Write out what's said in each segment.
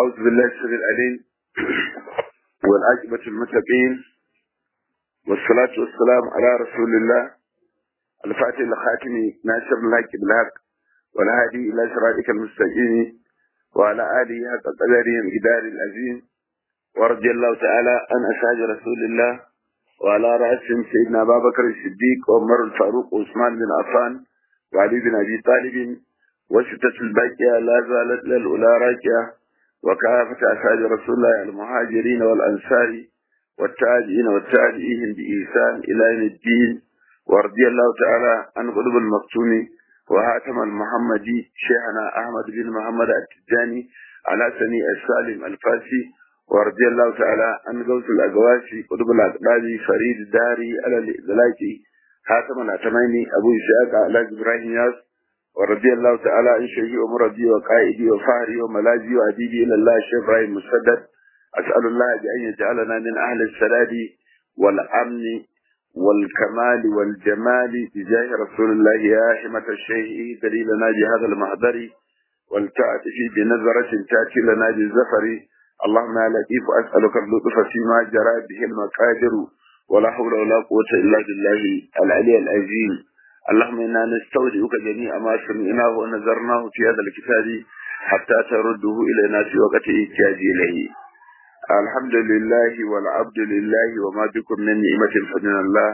أعوذ بالله السميع العليم والعاقبة المتقين والصلاة والسلام على رسول الله الفاتح الخاتم ناصر الحق بالحق والهادي إلى صراطك المستقيم وعلى آله حق قدره الجدار العظيم ورضي الله تعالى عن أصحاب رسول الله وعلى رأسهم سيدنا أبا بكر الصديق وعمر الفاروق وعثمان بن عفان وعلي بن أبي طالب وستة الباقية لا زالت للأولى راكية وكافة أصحاب رسول الله المهاجرين والأنصار والتابعين والتابعين بإحسان إلى يوم الدين ورضي الله تعالى عن قلوب المكتوم وهاتم المحمدي شيخنا أحمد بن محمد التجاني على سني السالم الفاسي ورضي الله تعالى عن غوث الأقواسي قلوب الأقلاب فريد الداري على الإذلاكي هاتم الأتميني أبو إسحاق على إبراهيم ياس ورضي الله تعالى عن شيخي ومرضي وقائدي وفهري وملاذي وأديبي إلى الله الشيخ إبراهيم مسدد أسأل الله بأن يجعلنا من أهل السداد والأمن والكمال والجمال بجاه رسول الله يا حمة الشيخ دليلنا بهذا المحضر ولتأتي بنظرة تأتي لنا بالزفر اللهم يا لطيف أسألك اللطف فيما جرى به المقادر ولا حول ولا قوة إلا بالله العلي العظيم اللهم إنا نستودعك جميع ما سمعناه ونذرناه في هذا الكتاب حتى ترده إلينا في وقت إحتياج إليه الحمد لله والعبد لله وما بكم من نعمة فمن الله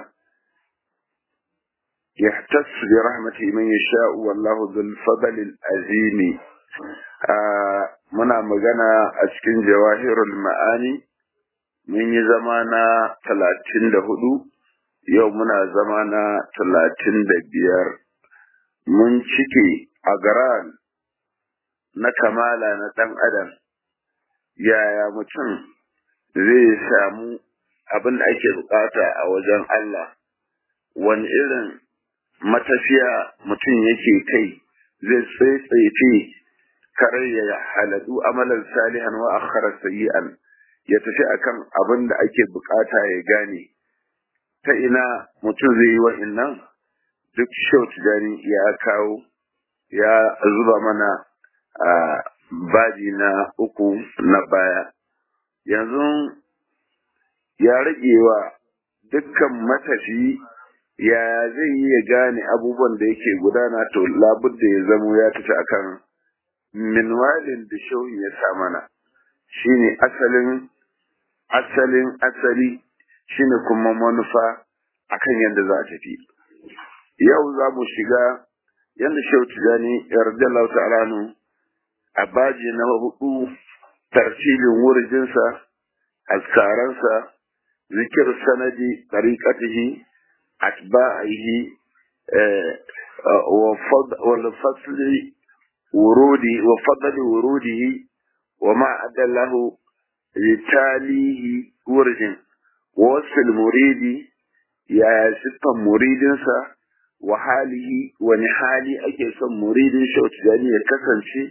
يحتس برحمته من يشاء والله ذو الفضل العظيم muna magana a cikin jawahirul ma'ani mun yi zama na talatin da hudu yau muna zama na talatin da biyar mun cike a garan na kamala na ɗan adam yaya mutum zai samu abin da ake bukata a wajen Allah wani irin matafiya mutum yake kai zai tsaitsaye kare ya haladu amalan salihan wa akhara sayyi'an ya tafi akan abin da ake bukata ya gane ta ina mutum zai yi wa'innan duk shau tijani ya kawo ya zuba mana a baji na uku na baya yanzu ya rage wa dukkan matafi ya zai yi ya gane abubuwan da yake gudana to labudda ya zamo ya tafi akan minwalin da shauhi ya sa mana shine asalin asalin asali shine kuma manufa akan yadda za a tafi yau za mu shiga yadda shehu tijani yarda ta'ala nu a baji na hudu tartibin wurjinsa askaransa zikir sanadi tariqatihi atba'ihi wa fasli ورودي وفضل وروده وما أدى له لتاليه ورد ووصف المريد يا ستة مريدنسا وحاله ونحالي أكي سم مريد شوت جاني يكسن شيء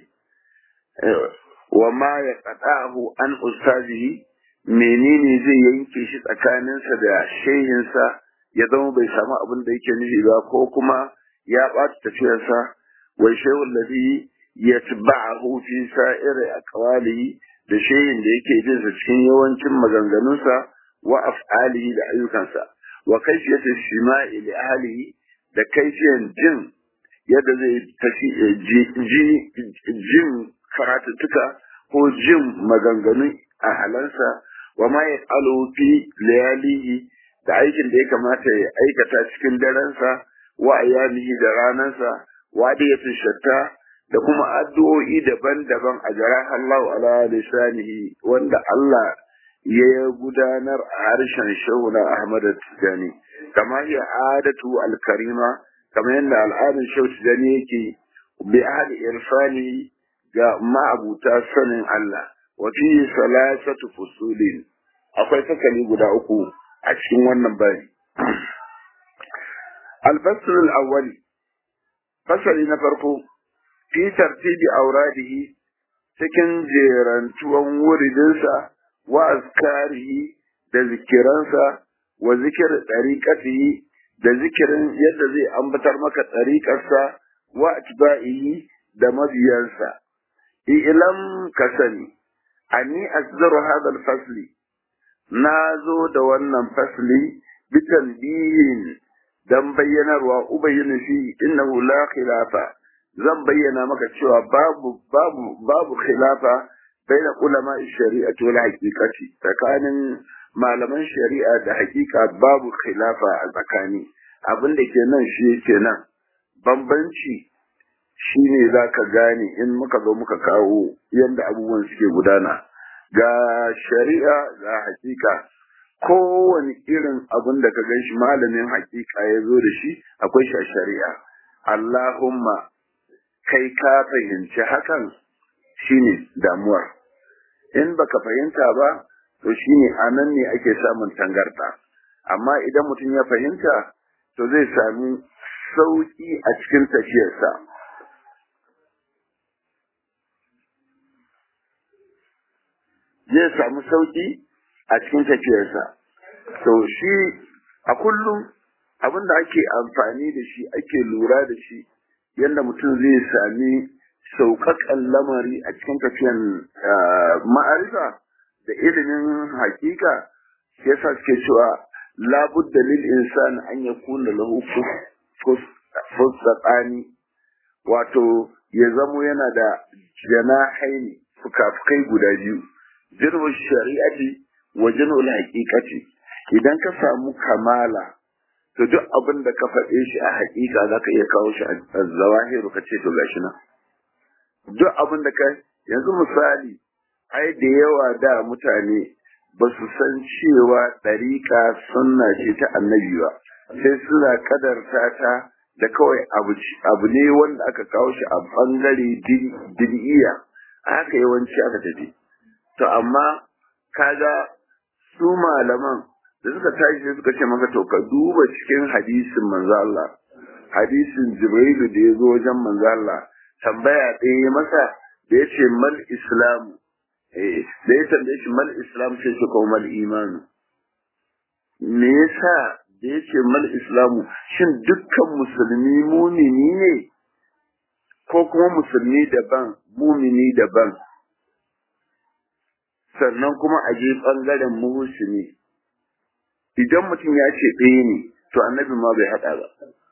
وما يقطعه عن أستاذه menene zai yanke shi tsakaninsa da shehinsa ya zama bai samu abin da yake nufi ba ko kuma ya ɓata tafiyarsa والشيء الذي يتبعه في سائر أقواله da shayin da yake bin sa cikin yawancin maganganunsa wa af'alihi da ayyukansa wa kaifiyatu shima'i li ahlihi da kaifiyan jin yadda zai tafi jin karatuttuka ko jin maganganun a halansa wa ma yaqalu fi layalihi da aikin da ya kamata ya aikata cikin darensa wa ayyamihi da ranansa wadiyatin shatta da kuma addu'o'i daban-daban a jara Allah ala lisanihi wanda Allah ya gudanar a harshen shehuna Ahmad Tijani kama ya adatu al-karima kama yadda al'adun shehu Tijani yake bi ahli irfani ga ma'abuta sanin Allah wa fi salasatu fusulin akwai sakali guda uku a cikin wannan bari al-fasl al-awwali fasali na farko fi tartibi auradihi cikin jerantuwan wuridinsa wa azkarihi da zikiransa wa zikir ɗariƙatihi da zikirin yadda zai ambatar maka ɗariƙarsa wa atba'ihi da mabiyansa ilam ka sani anni asdaru hadha al-fasli na zo da wannan fasli bitan biyin dan bayyanarwa ubayyana fi innahu la khilafa zan bayyana maka cewa babu babu babu khilafa baina ulama shari'ati wal haqiqati tsakanin malaman shari'a da haqiqa babu khilafa a tsakani abin da ke nan shi yake nan bambanci shine zaka gane in muka zo muka kawo yadda abubuwan suke gudana ga shari'a ga hakika kowane irin abin da ka gan shi malamin hakika ya zo da shi akwai shi a shari'a Allahumma kai ka fahimci hakan shine damuwar in baka fahimta ba to shine anan ne ake samun tangarda amma idan mutum ya fahimta to zai sami sauki a cikin tafiyarsa zai samu sauki a cikin tafiyarsa to shi a kullum abin da ake amfani da shi ake lura da shi yadda mutum zai sami sauƙaƙan lamari a cikin tafiyan ma'arifa da ilimin hakika shi yasa suke cewa labudda lil insani an yakuna lahu fusqani wato ya zamo yana da janahaini fukafukai guda biyu jirgin shari'ati wa jirgin haƙiƙati idan ka samu kamala to duk abin da ka faɗe shi a haƙiƙa za ka iya kawo shi a zawahiru ka ce to gashi nan duk abin da ka yanzu misali ai da yawa da mutane ba su san cewa ɗariƙa sunna ce ta annabi ba sai suna kadarta ta da kawai abu ne wanda aka kawo shi a ɓangare dir'iya haka yawanci aka tafi to amma kaga su malaman da suka tashi sai suka ce maka to ka duba cikin hadisin manzo Allah hadisin Jibrilu da ya zo wajen manzo Allah tambaya ɗaya ya masa da ya ce mal islamu eh da ya tambaye shi mal islam sai shi ko mal imanu me yasa da ya ce mal islamu shin dukkan musulmi mumini ne ko kuma musulmi daban mumini daban sannan kuma a je ɓangaren muhusini idan mutum ya ce ɗaya ne to annabi ma bai haɗa ba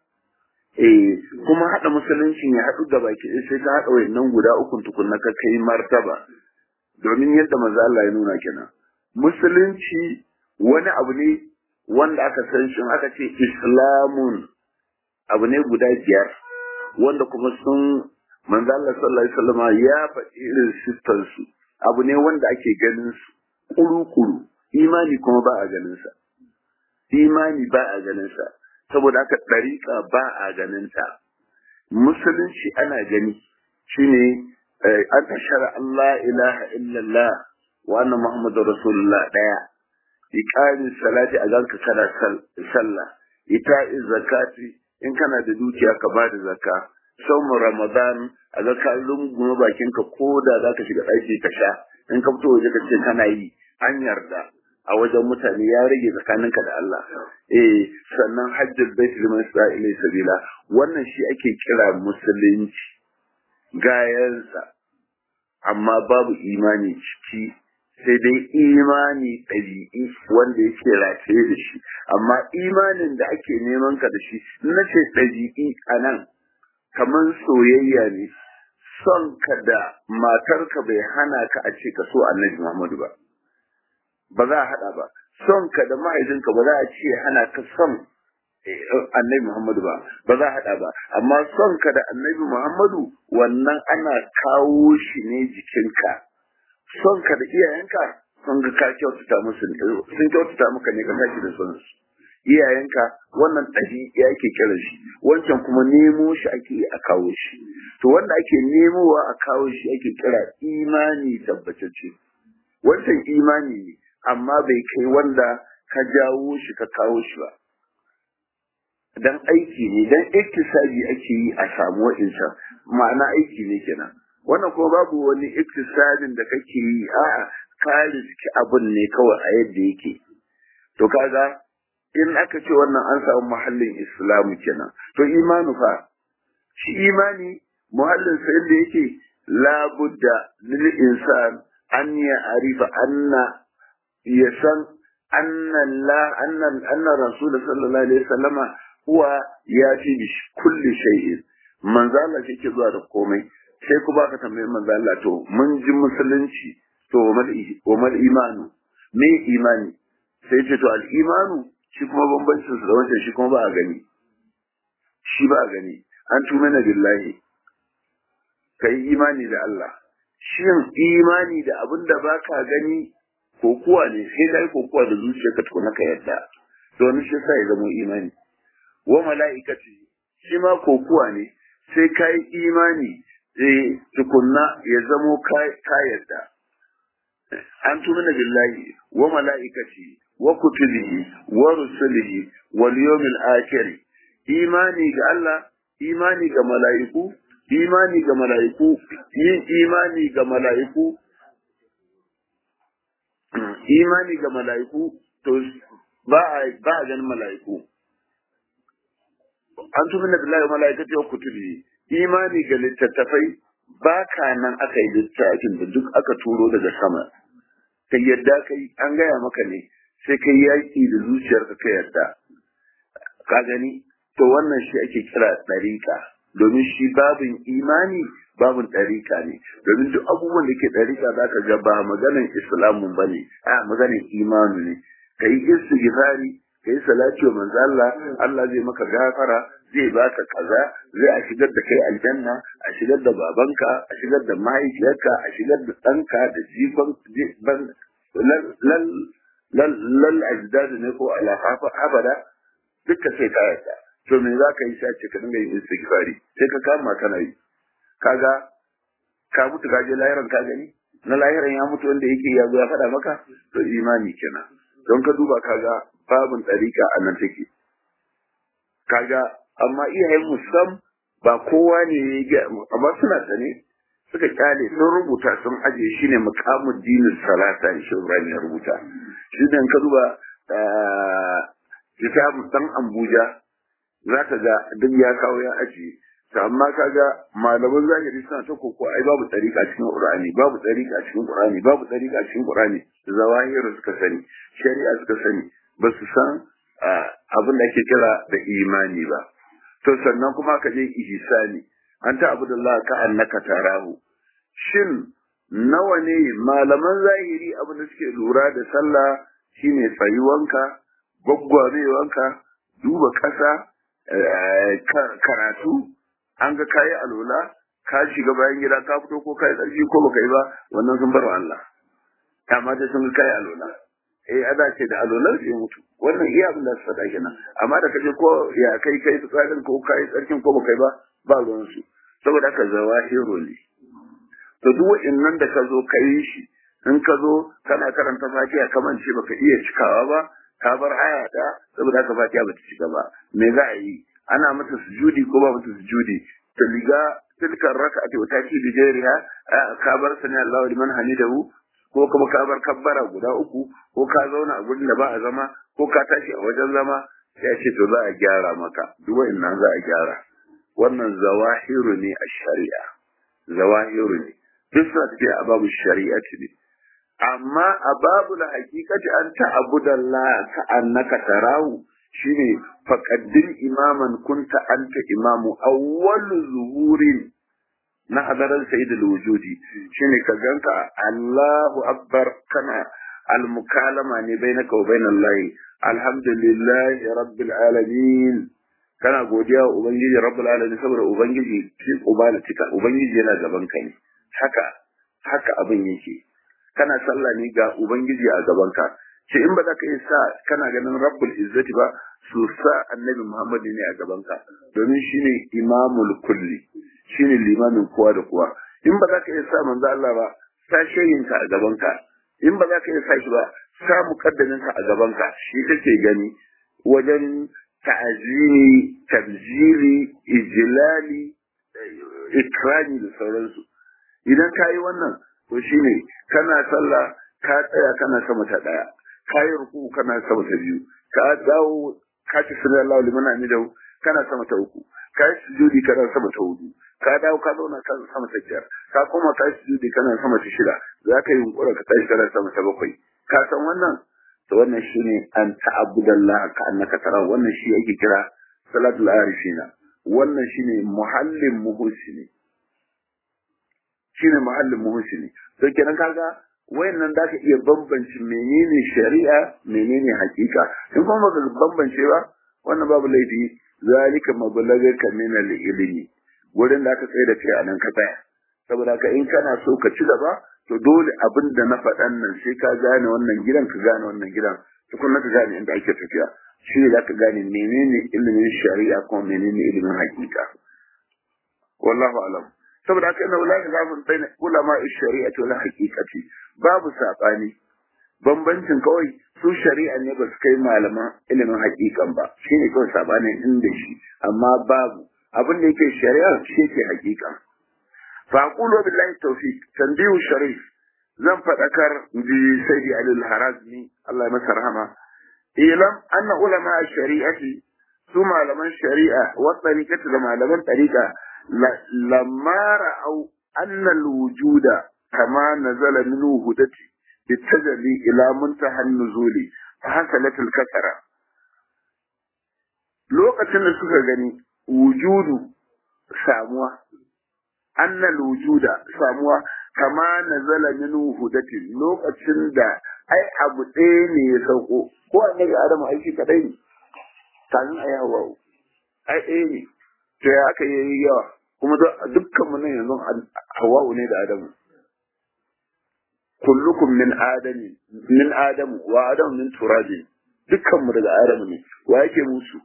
eh kuma haɗa musuluncin ya haɗu da baki sai ka haɗa wayannan guda ukun tukunna ka kai martaba domin yadda manzo Allah ya nuna kenan musulunci wani abu ne wanda aka san shi aka ce islamun abu ne guda biyar wanda kuma sun manzo Allah sallallahu alaihi wasallam ya faɗi irin siffar su abu ne wanda ake ganin su kuru-kuru imani kuma ba a ganin sa imani ba a ganin sa saboda haka ɗariƙa ba a ganin ta musulunci ana gani shine an tashara Allah ilaha illallah wa anna muhammadu rasulullah ɗaya iqamin salati a ganka kana sallah ita'i zakati in kana da dukiya ka ba da zakka saumu ramadan a ga ka lungume bakin ka ko da zaka shiga ɗaki ka sha in ka fito waje ka ce kana yi an yarda a wajen mutane ya rage tsakaninka da Allah eh sannan hajjul bait liman isra'ila sabila wannan shi ake kira musulunci gayansa amma babu imani ciki sai dai imani ɗabi'i wanda yake rataye da shi amma imanin da ake neman ka da shi na ce ɗabi'i a nan kamar soyayya ne son ka da matarka bai hana ka a ce ka so annabi Muhammadu ba ba za a haɗa ba son ka da mahaifinka ba za a ce hana ka son annabi Muhammadu ba ba za a haɗa ba amma son ka da annabi Muhammadu wannan ana kawo shi ne jikinka son ka da iyayenka sun ga ka kyautata musu sun kyautata maka ne ka tashi da son su iyayenka wannan ɗabi'a ake kiran shi wancan kuma nemo shi ake a kawo shi to wanda ake nemowa a kawo shi ake kira imani tabbatacce wancan imani ne amma bai kai wanda ka jawo shi ka kawo shi ba dan aiki ne dan iktisabi ake yi a samu wa'insa ma'ana aiki ne kenan wannan kuma babu wani iktisabin da kake yi a'a ka riski abun ne kawai a yadda yake to kaga in aka ce wannan an samu muhallin islamu kenan to imanu fa shi imani muhallin sa yadda yake labudda lil insan an ya arifa anna ya san anna la anna anna rasul sallallahu alaihi wasallama huwa ya fi bi kulli shay'in manzo Allah shi ke zuwa da komai sai ku baka tambayi manzo Allah to mun ji musulunci to wa mal imanu me imani sai ce to al imanu shi kuma bambancin su da wancan shi kuma ba a gani shi ba a gani an tumana billahi kai imani da Allah shin imani da abin da baka gani kokuwa ne sai kai kokuwa da zuciyarka tukuna ka yadda to wani shi sai zama imani wa mala'ikati shi ma kokuwa ne sai kai imani eh tukunna ya zamo ka yadda an tumina billahi wa mala'ikati wa kutubihi wa rusulihi wal yawmil akhir imani ga Allah imani ga mala'iku imani ga mala'iku yin imani ga mala'iku imani ga mala'iku to ba a ba a ganin mala'iku an tumi na billahi mala'ikati wa kutubi imani ga littattafai ba ka nan aka yi littafin da duk aka turo daga sama ka yadda kai an gaya maka ne sai kai yaki da zuciyarka ka yadda ka gani to wannan shi ake kira ɗariƙa domin shi babin imani babin ɗariƙa ne domin duk abubuwan da ke ɗariƙa za ka ga ba maganin islamun ba ne a maganin imanu ne ka yi istighfari ka yi salati wa manzo Allah Allah zai maka gafara zai baka kaza zai a shigar da kai aljanna a shigar da babanka a shigar da mahaifiyarka a shigar da ɗanka da jikon ban lal lal lal ajdad ne ko alafafa abada duka sai ka yarda to me za ka yi sai ce ka dinga yin istighfari sai ka kama kana yi kaga ka mutu ka je lahiran ka gani na lahiran ya mutu wanda yake ya zo ya faɗa maka to imani kenan don ka duba kaga babin ɗariƙa a nan take kaga amma iyayen musam ba kowa ne ya amma suna sane suka kyale sun rubuta sun aje shi ne mukamin dinin salata shi Ibrahim ya rubuta shi ne ka duba kitabun dan Abuja za ka ga duk ya kawo ya ajiye to amma kaga malaman zahiri suna ta koko ai babu tsarika cikin Qur'ani babu tsarika cikin Qur'ani babu tsarika cikin Qur'ani zawahiru suka sani shari'a suka sani ba su san abin da ake kira da imani ba to sannan kuma ka je ihsani an ta abudullah ka annaka tarahu shin nawa ne malaman zahiri abin da suke lura da sallah shine tsayuwanka gwaggwabewanka duba ƙasa karatu an ga kayi alola ka shiga bayan gida ka fito ko kayi tsarki ko baka yi ba wannan sun bar Allah amma da sun ga kayi alola eh ada ce da alolar sai mutu wannan iya abin da su faɗa kenan amma da kaje ko ya kai kai tsarin ko kayi tsarkin ko baka yi ba ba ruwan su saboda haka zawahiru ne to duk wa'annan da ka zo ka yi shi in ka zo kana karanta fatiha kaman ce baka iya cikawa ba ka bar aya da saboda haka fatiha bata cika ba me za a yi ana mata sujudi ko ba mata sujudi to liga tilka raka'ati wa taki bi jariha ka bar sani Allahu liman hamidahu ko kuma ka bar kabbara guda uku ko ka zauna a gurin da ba a zama ko ka tashi a wajen zama ya ce to za a gyara maka duk wa'annan za a gyara wannan zawahiru ne a shari'a zawahiru ne duk suna tafiya a babu shari'a ne amma a babu la hakikati an ta'budallah ka annaka tarahu shine faqaddin imaman kunta anta imamu awwal zuhurin na hadarar sayyidul wujudi shine ka ganka Allahu akbar kana al-mukalama ne bainaka wa bainallahi alhamdulillahi rabbil alamin kana godiya wa ubangiji rabbul alamin saboda ubangiji fi ubalatika ubangiji yana gaban ka ne haka haka abin yake kana sallah ne ga ubangiji a gaban ka ce in ba za ka yi sa kana ganin rabbul izzati ba su sa annabi muhammadu ne a gaban ka domin shine imamul kulli shine limamin kowa da kowa in ba za ka yi sa manzo Allah ba sa shehin ka a gaban ka in ba za ka yi sa shi ba sa muqaddamin ka a gaban ka shi kake gani wajen ta'azimi tabjiri ijlali ikrami da sauransu idan ka yi wannan to shine kana sallah ka tsaya kana sama ta daya ka yi ruku kana sama ta biyu ka dawo ka ci sunan Allah liman hamidahu kana sama ta uku ka yi sujudi kana sama ta hudu ka dawo ka zauna kan sama ta biyar ka koma ka yi sujudi kana sama ta shida za ka yi yunkura ka tashi kana sama ta bakwai ka san wannan to wannan shine an ta'abbudallah ka annaka tara wannan shi ake kira salatul arifina wannan shine muhallin muhsini shine muhallin muhsini to kenan kaga wayannan da ka iya bambance menene shari'a menene hakika in kuma baka bambance ba wannan babu laifi zalika mablagaka min al-ilmi wurin da aka tsaye da kai a nan ka tsaya saboda ka in kana so ka ci gaba to dole abin da na faɗan nan sai ka gane wannan gidan ka gane wannan gidan tukunna ka gane inda ake tafiya shi ne zaka gane menene ilimin shari'a kuma menene ilimin hakika wallahu alam saboda haka ina wala zafin baina ulama shari'ati wal haqiqati babu sabani bambancin kawai su shari'a ne ba su kai malaman ilimin hakikan ba shine kawai sabanin inda shi amma babu abin da yake shari'a shi yake hakika fa aqulu billahi tawfiq tanbihu sharif zan fadakar bi sayyidi ali al-harazmi Allah ya masa rahama ilam anna ulama shari'ati su malaman shari'a wa tariqati da malaman tariqa lamma ra'au anna al-wujuda kama nazala minhu hudati بالتجلي إلى منتهى النزول فحصلت الكسرة lokacin da suka gani wujudu samuwa annal wujuda samuwa kama nazala min hudatin lokacin da ai abu ɗaya ne ya sauko ko annabi adamu aiki kadai ne kafin ayi hawa ai ɗaya ne to ya aka yi yawa kuma dukkan mu nan yanzu hawa ne da adamu kullukum min adami min adamu wa adamu min turabin dukkan mu daga adamu ne wa yake musu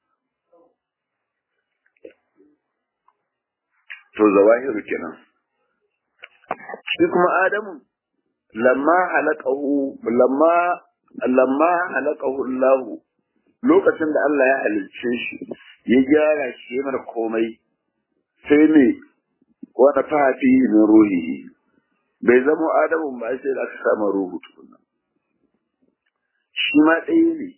to zawahiru kenan shi kuma adamu lamma halaqahu lamma lamma halaqahu Allah lokacin da Allah ya halicce shi ya gyara shi yana komai sai ne wani fafi min ruhihi bai zama adamun ba sai da aka samu ruhu tukunna shi ma ɗaya ne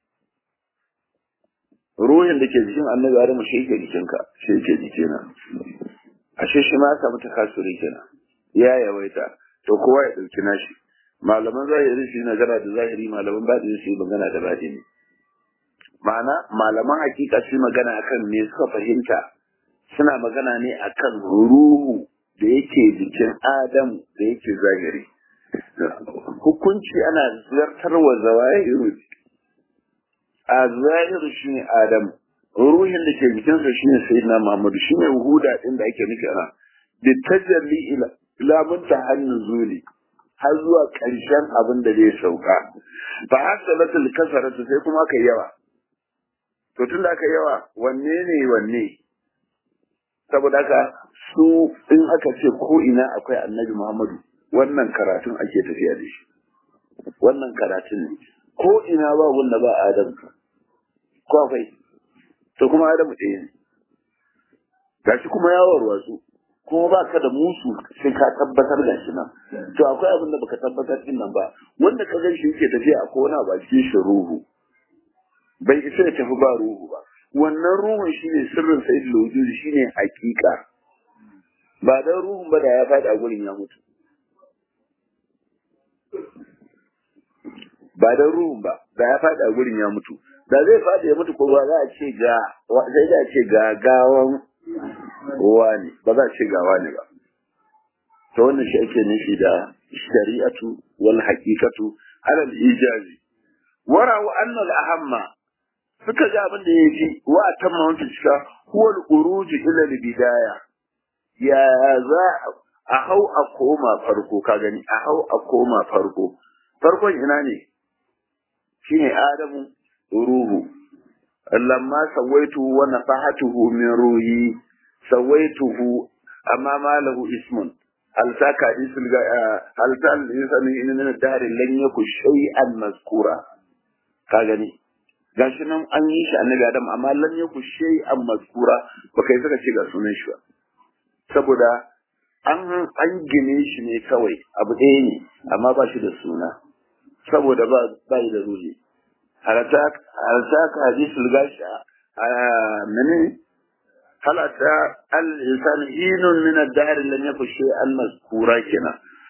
ruhin da ke jikin annabi adamu shi ke jikinka shi ke jikina ashe shi ma samu takasuri kenan ya yawaita to kowa ya ɗauki nashi malaman zahiri su yi magana da zahiri malaman baɗini su yi magana da baɗini ma'ana malaman hakika su yi magana akan me suka fahimta suna magana ne akan ruhu da yake jikin Adam da yake zahiri. Hukunci ana zartarwa zawahiru a zahiru shi ne Adam, ruhin da ke jikinsa shi ne Sayyidina Muhammadu shi ne huda ɗin da ake nufi ana. Da tajalli ila munta hannun zuli har zuwa ƙarshen abin da zai sauka. Ba hasalatul kasaratu sai kuma aka yawa. To tun da aka yawa wanne ne wanne? Saboda haka su in aka ce ko ina akwai annabi Muhammadu wannan karatun ake tafiya da shi wannan karatun ne ko ina ba wanda ba Adam ko akwai to kuma Adamu ɗaya ne gashi kuma ya warwatsu kuma ba ka da musu sai ka tabbatar da shi nan to akwai abin da baka tabbatar din nan ba wanda ka gan shi yake tafiya a kona ba cikin shi ruhu bai isa ya tafi ba ruhu ba wannan ruhun shine sirrin sayyidul wujudi shine hakika ba dan ruhun ba da ya faɗi a gurin ya mutu ba dan ruhun ba da ya faɗi a gurin ya mutu da zai faɗi ya mutu ko ba za a ce ga sai da ce ga gawan wani ba za a ce ga wani ba to wannan shi ake nufi da shari'atu wal haqiqatu ala al ijazi wara'u anna al ahamma suka ga abin da yafi wa tamma wanda cika huwa al uruj ila al bidaya ya za a hau a koma farko ka gani a hau a koma farko farkon ina ne shine adamu ruhu lamma sawaitu wa nafahatuhu min ruhi sawaituhu amma ma lahu ismun hal saka isul hal tal insani in min ad-dahr lan yaku shay'an mazkura ka gani gashi nan an yi shi annabi adam amma lan yaku shay'an mazkura ba kai saka ce ga sunan shi ba saboda an an gine shi ne kawai abu ɗaya ne amma ba shi da suna saboda ba ba da ruhi halata ka hadisul gashi a mene halata al-insan hinun min ad-dahr lam yakun shay'an mazkura kenan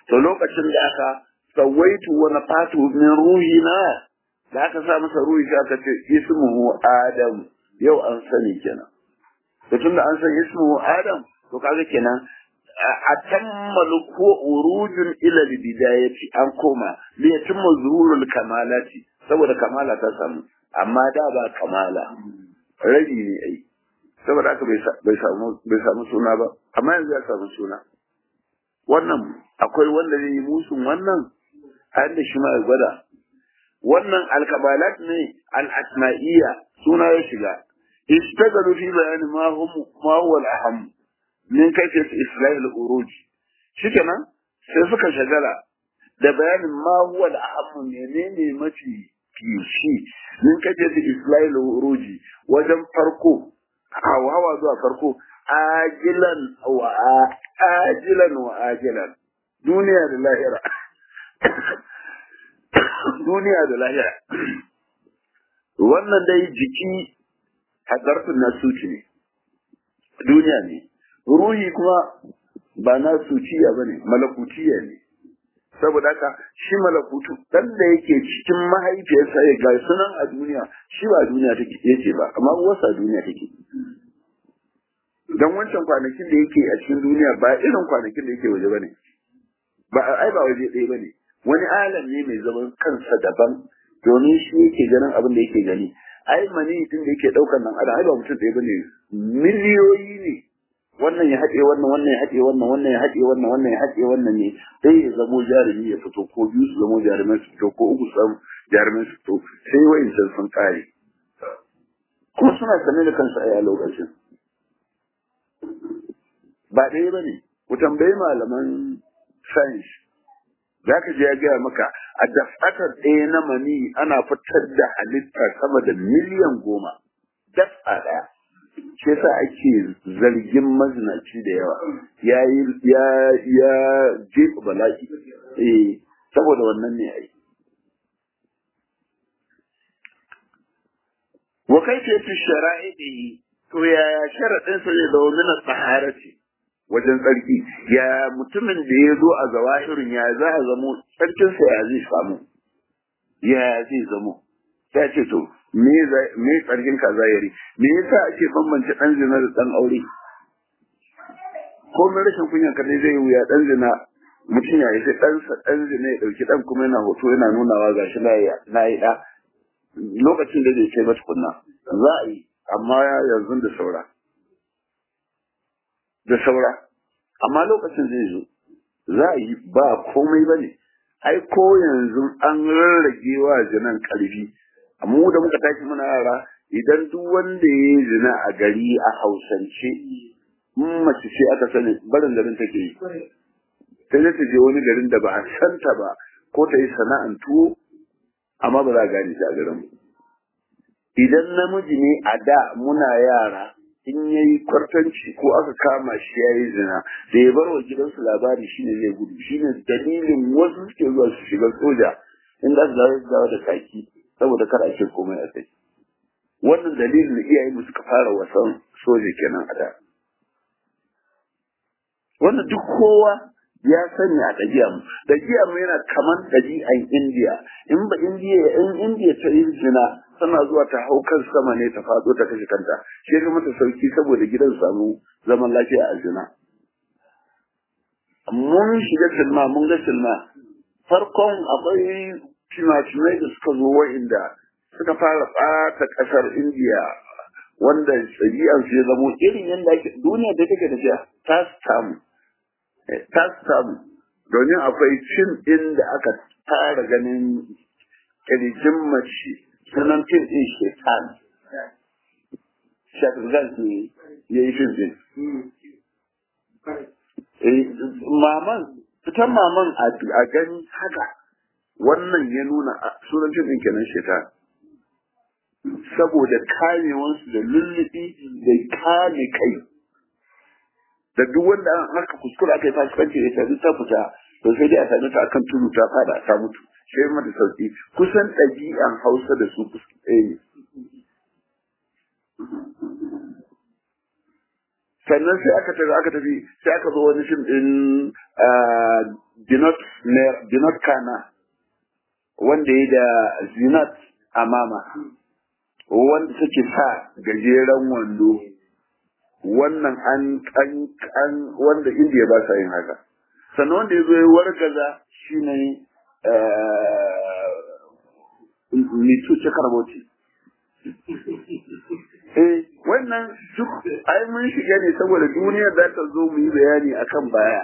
to lokacin da aka sawaitu wa nafatu min ruhina da aka sa masa ruhi sai aka ce ismuhu adam yau an sani kenan to tunda an san ismuhu adam to kaga kenan a tammalu ko urujun ila bidayati an koma li yatimma zuhurul kamalati saboda kamala ta samu amma da ba kamala rabi ne ai saboda haka bai samu bai samu suna ba amma yanzu ya samu suna wannan akwai wanda zai yi musun wannan har da shi ma ya gwada wannan alkabalat ne al-asma'iyya suna ya shiga istagalu fi bayani ma hum ma huwa al-aham min kayfiyat islah al-uruj shikenan sai suka shagala da bayanin ma huwa al-aham menene mafi kishi min kayfiyat islah al-uruj wajen farko hawa zuwa farko ajilan wa ajilan wa ajilan duniya da lahira duniya da lahira wannan dai jiki hadarfin nasuci ne duniya ne ruhi kuma ba nasuciya ba ne malakutiya ne saboda haka shi malakutu dan da yake cikin mahaifiyarsa ya ga sunan a duniya shi ba duniya take yake ba amma wasa duniya take dan wancan kwanakin da yake a cikin duniya ba irin kwanakin da yake waje bane ba ai ba waje ɗaya bane wani alam ne mai zaman kansa daban domin shi yake ganin abin da yake gani ai mani din da yake daukar nan adam ai ba mutum ɗaya bane miliyoyi ne wannan ya haɗe wannan wannan ya haɗe wannan wannan ya haɗe wannan wannan ya haɗe wannan ne sai ya zamo jarumi ya fito ko biyu su zamo jarumai su fito ko uku su zamo jarumai su fito sai wa'incan sun kare kuma suna sane da kansu a lokacin ba ɗaya ba ne ku tambayi malaman science za ka je ya gaya maka a dafatar ɗaya na mani ana fitar da halitta sama da miliyan goma dafa ɗaya shi yasa ake zargin mazinaci da yawa ya ya ya jefa bala'i eh saboda wannan ne ai wa kayfiyatu shara'ihi to yaya sharadin sa zai zama min taharati wajen tsarki ya mutumin da ya zo a zawahirin ya za a zamo tsarkinsa ya zai samu ya zai zamo ya ce to me tsarkin ka zahiri me yasa ake bambance dan zina da dan aure ko mai rashin kunya kadai zai wuya dan zina mutum ya yi sai ɗansa ɗan zina ya ɗauki ɗan kuma yana hoto yana nunawa ga shi na yi ɗa lokacin da zai ce mata kunna za a yi amma yanzu da saura da saura amma lokacin zai zo za a yi ba komai ba ne ai ko yanzu an rarrage wa zinan ƙarfi mu da muka tashi muna yara idan duk wanda ya yi zina a gari a hausance in mace ce aka sani barin garin take yi sai ta je wani garin da ba a santa ba ko ta yi sana'an tuwo amma ba za a gane shi a garin idan namiji ne a da muna yara in ya yi kwartanci ko aka kama shi ya yi zina da ya bar wa gidansu labari shine zai gudu shine dalilin wasu suke zuwa su shiga soja in za su dawo su dawo da kaki saboda kar a ce komai a kai wannan dalilin da iyaye mu suka fara wasan soja kenan a da wannan duk kowa ya sani a ɗabi'a mu ɗabi'a mu yana kaman ɗabi'an indiya in ba indiya in indiya ta yi zina tana zuwa ta hau kan sama ne ta faɗo ta kashe kanta shi ya mata sauki saboda gidan samu zaman lafiya a zina mun shiga silma mun ga silma farkon akwai fina-finai da suka zo wa'inda suka fara ɓata ƙasar indiya wanda ɗabi'ar su ya zamo irin yadda ake duniya da take tafiya ta samu ta samu domin akwai cin ɗin da aka fara ganin ƙirjin mace sunan fim ɗin shetan shafirgan ne ya yi fim ɗin maman fitan maman a gani haka wannan ya nuna sunan fim ɗin kenan shetan saboda kamewansu da lullubi da kame kai da duk wanda an haka kuskure aka yi fasikanci da ta ta fita to sai dai a sami ta akan tudu ta fada ta mutu sai mata sauki kusan ɗabi'an hausa da su ɗaya ne sannan sai aka tafi aka tafi sai aka zo wani fim ɗin binot kana wanda ya da zinat amama wanda suke sa gajeren wando wannan an an an wanda indiya ba sa yin haka sannan wanda ya zo ya wargaza shine mitu ce karboti eh wannan duk ai mun shiga ne saboda duniya za ta zo mu yi bayani akan baya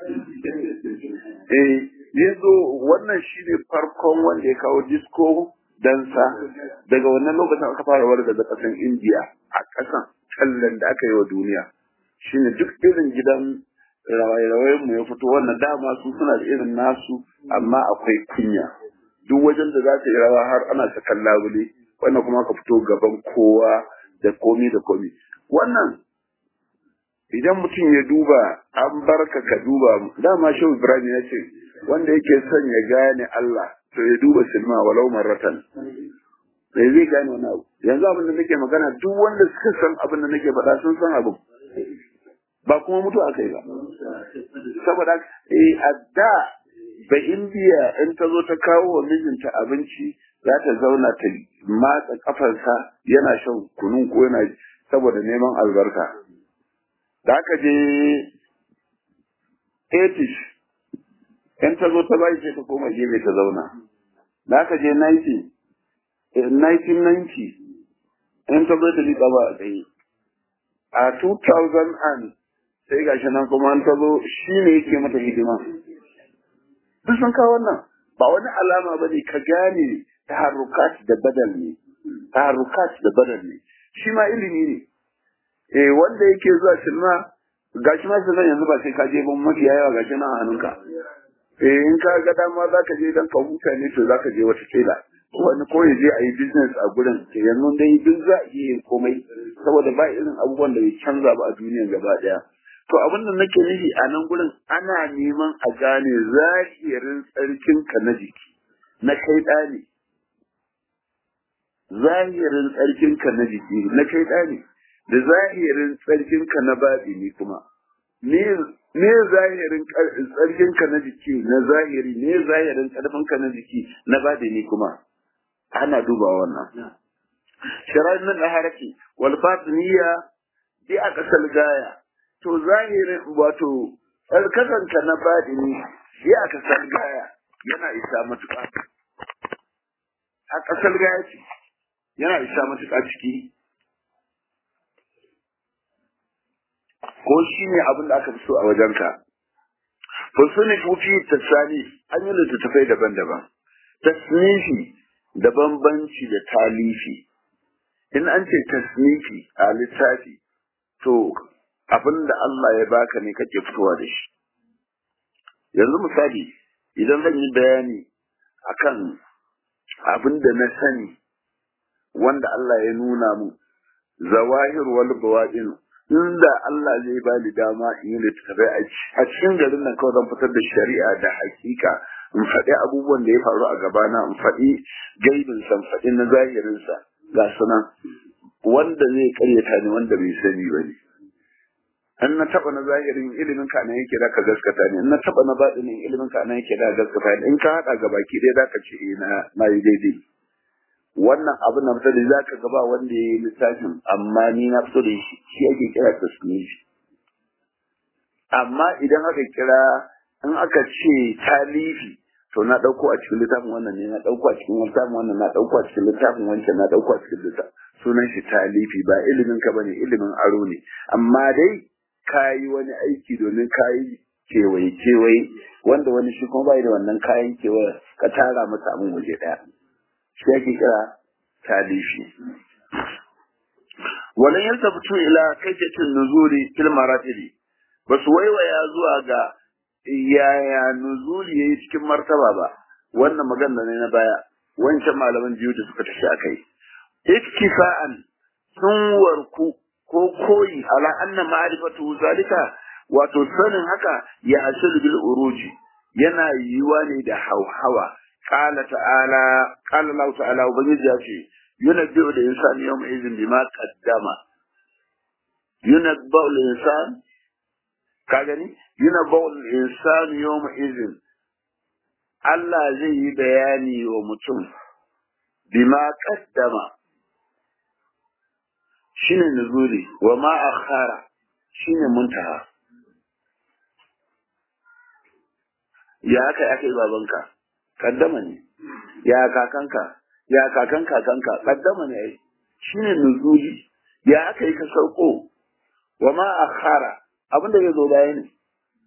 eh yanzu wannan shine farkon wanda ya kawo disco dansa daga wannan lokacin aka fara warga da kasan indiya a kasan tallan da aka yi wa duniya shine duk irin gidan rawaye-rawayen mu ya fito wannan dama su suna da irin nasu amma akwai kunya duk wajen da za ta yi rawa har ana sakan labule wannan kuma ka fito gaban kowa da komi da komi wannan idan mutum ya duba an barka ka duba dama shehu ibrahim ya ce wanda yake son ya gane Allah to ya duba silma walau marratan sai zai gane wani abu yanzu abin da nake magana duk wanda suka san abin da nake faɗa sun san abin ba kuma mutu aka yi ba saboda eh a da ba indiya in ta zo ta kawo wa mijinta abinci za ta zauna ta matsa kafarsa yana shan kunun ko yana saboda neman albarka da aka je 80 in ta zo ta bai sai ta koma gefe ta zauna da aka je 90 1990 in ta zo ta liƙa ba a tsaye a 2000 an sai gashi nan kuma an ta zo shi ne yake mata hidima duk sun kawo wannan ba wani alama ba ne ka gane taharrukat da badal ne taharrukat da badal ne shi ma ilimi ne eh wanda yake zuwa silma gashi ma silma yanzu ba sai ka je ban mafiya yawa gashi nan a hannunka eh in ka ga dama za ka je dan ka huta ne to za ka je wata kila wani ko ya je a yi business a gurin to yanzu dai duk za a iya yin komai saboda ba irin abubuwan da bai canza ba a duniya gaba daya to abin da nake nufi a nan gurin ana neman a gane zahirin tsarkinka na jiki na kai ɗani zahirin tsarkinka na jiki na kai ɗani da zahirin tsarkinka na baɗini kuma me zahirin tsarkinka na jiki na zahiri me zahirin ƙarfinka na jiki na baɗini kuma ana duba wannan shari'ar nan da haraki wal batiniya bi a ƙasar gaya to zahirin wato tsarkakanka na baɗini bi a ƙasar gaya yana isa matuƙa a ƙasar gaya ce yana isa matuƙa ciki ko shi ne abin da aka fi so a wajenka fasuni fufi tasani an yi littattafai daban-daban tasnifi da bambanci da talifi in an ce tasnifi a littafi to abin da Allah ya baka ne kake fitowa da shi yanzu misali idan zan yi bayani akan abin da na sani wanda Allah ya nuna mu zawahir wal bawadin inda Allah zai ba ni dama in yi littattafai a cikin garin nan kawai zan fitar da shari'a da hakika in faɗi abubuwan da ya faru a gabana in faɗi gaibin san faɗi na zahirinsa ga sunan wanda zai karyata ni wanda bai sani ba ne in na taɓa na zahirin ilimin ka nan yake da ka gaskata ne in na taɓa na baɗinin ilimin ka nan yake da gaskata ne in ka haɗa ga baki ɗaya za ka ce eh na yi daidai wannan abin na fito da za ka gaba wanda ya yi littafin amma ni na fito da shi shi ake kira tasnifi amma idan aka kira in aka ce talifi to na ɗauko a cikin littafin wannan ne na ɗauko a cikin littafin wannan na ɗauko a cikin littafin wancan na ɗauko a cikin littafin sunan shi talifi ba ilimin ka bane ilimin aro ne amma dai ka yi wani aiki domin ka yi kewaye kewaye wanda wani shi kuma bai da wannan kayan kewaye ka tara masa abin waje ɗaya shi ake kira talifi walan yaltafitu ila kayfatin nuzuli fil maratibi basu waiwaya zuwa ga yaya nuzuli yayi cikin martaba ba wannan magana ne na baya wancan malaman biyu da suka tafi akai iktifa'an sun warku ko koyi ala anna ma'rifatu zalika wato sanin haka ya hasilu bil uruji yana yiwa ne da hauhawa qala ta'ala qala Allah ta'ala ubangiji ya ce yunabbi'u da insani yawma idhin bima qaddama yunabbi'u al insan ka gani yunabbi'u al insan yawma idhin Allah zai yi bayani wa mutum bima qaddama shine nuzuli wa ma akhara shine muntaha ya aka aka yi babanka kaddama ne ya kakanka ya kakan kakanka kaddama ne ai shine nuzuli ya aka yi ka sauko wa ma akhara abinda zai zo baya ne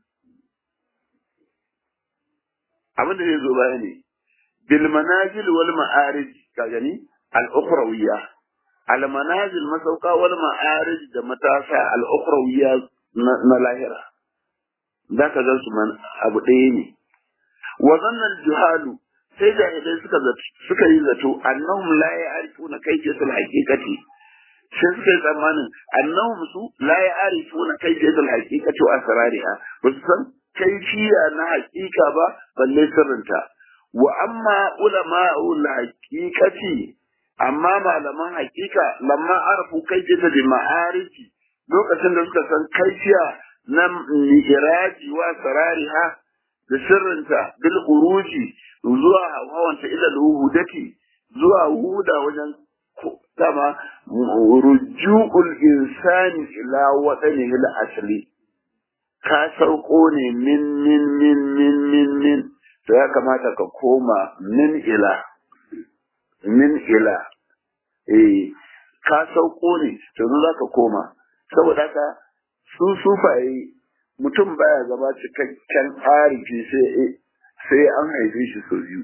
abinda zai zo baya ne bil manazil wal ma'arij ka gani al ukhrawiyya al manazil masauka wal ma'arij da matasa al ukhrawiyya na lahira zaka ga su man abu ɗaya ne wa zannan juhalu sai jahilai suka suka yi zato annahum la ya'rifuna kayfiyatul haqiqati sai suka yi tsammanin annahum su la ya'rifuna kayfiyatul haqiqati wa asrariha ba su san kaifiya na haqiqa ba balle sirrinta wa amma ulama'ul haqiqati amma malaman haqiqa lamma arafu kayfiyata bi ma'arifi lokacin da suka san kaifiya na mihraji wa sarariha da sirrinta bil khuruji zuwa hawanta ila luhudati zuwa huda wajen dama rujul insani ila wadani ila asli ka sauko ne min min min min min min to ya kamata ka koma min ila min ila eh ka sauko ne to za ka koma saboda haka su sufaye mutum baya zama cikakken arifi sai sai an haife shi sau biyu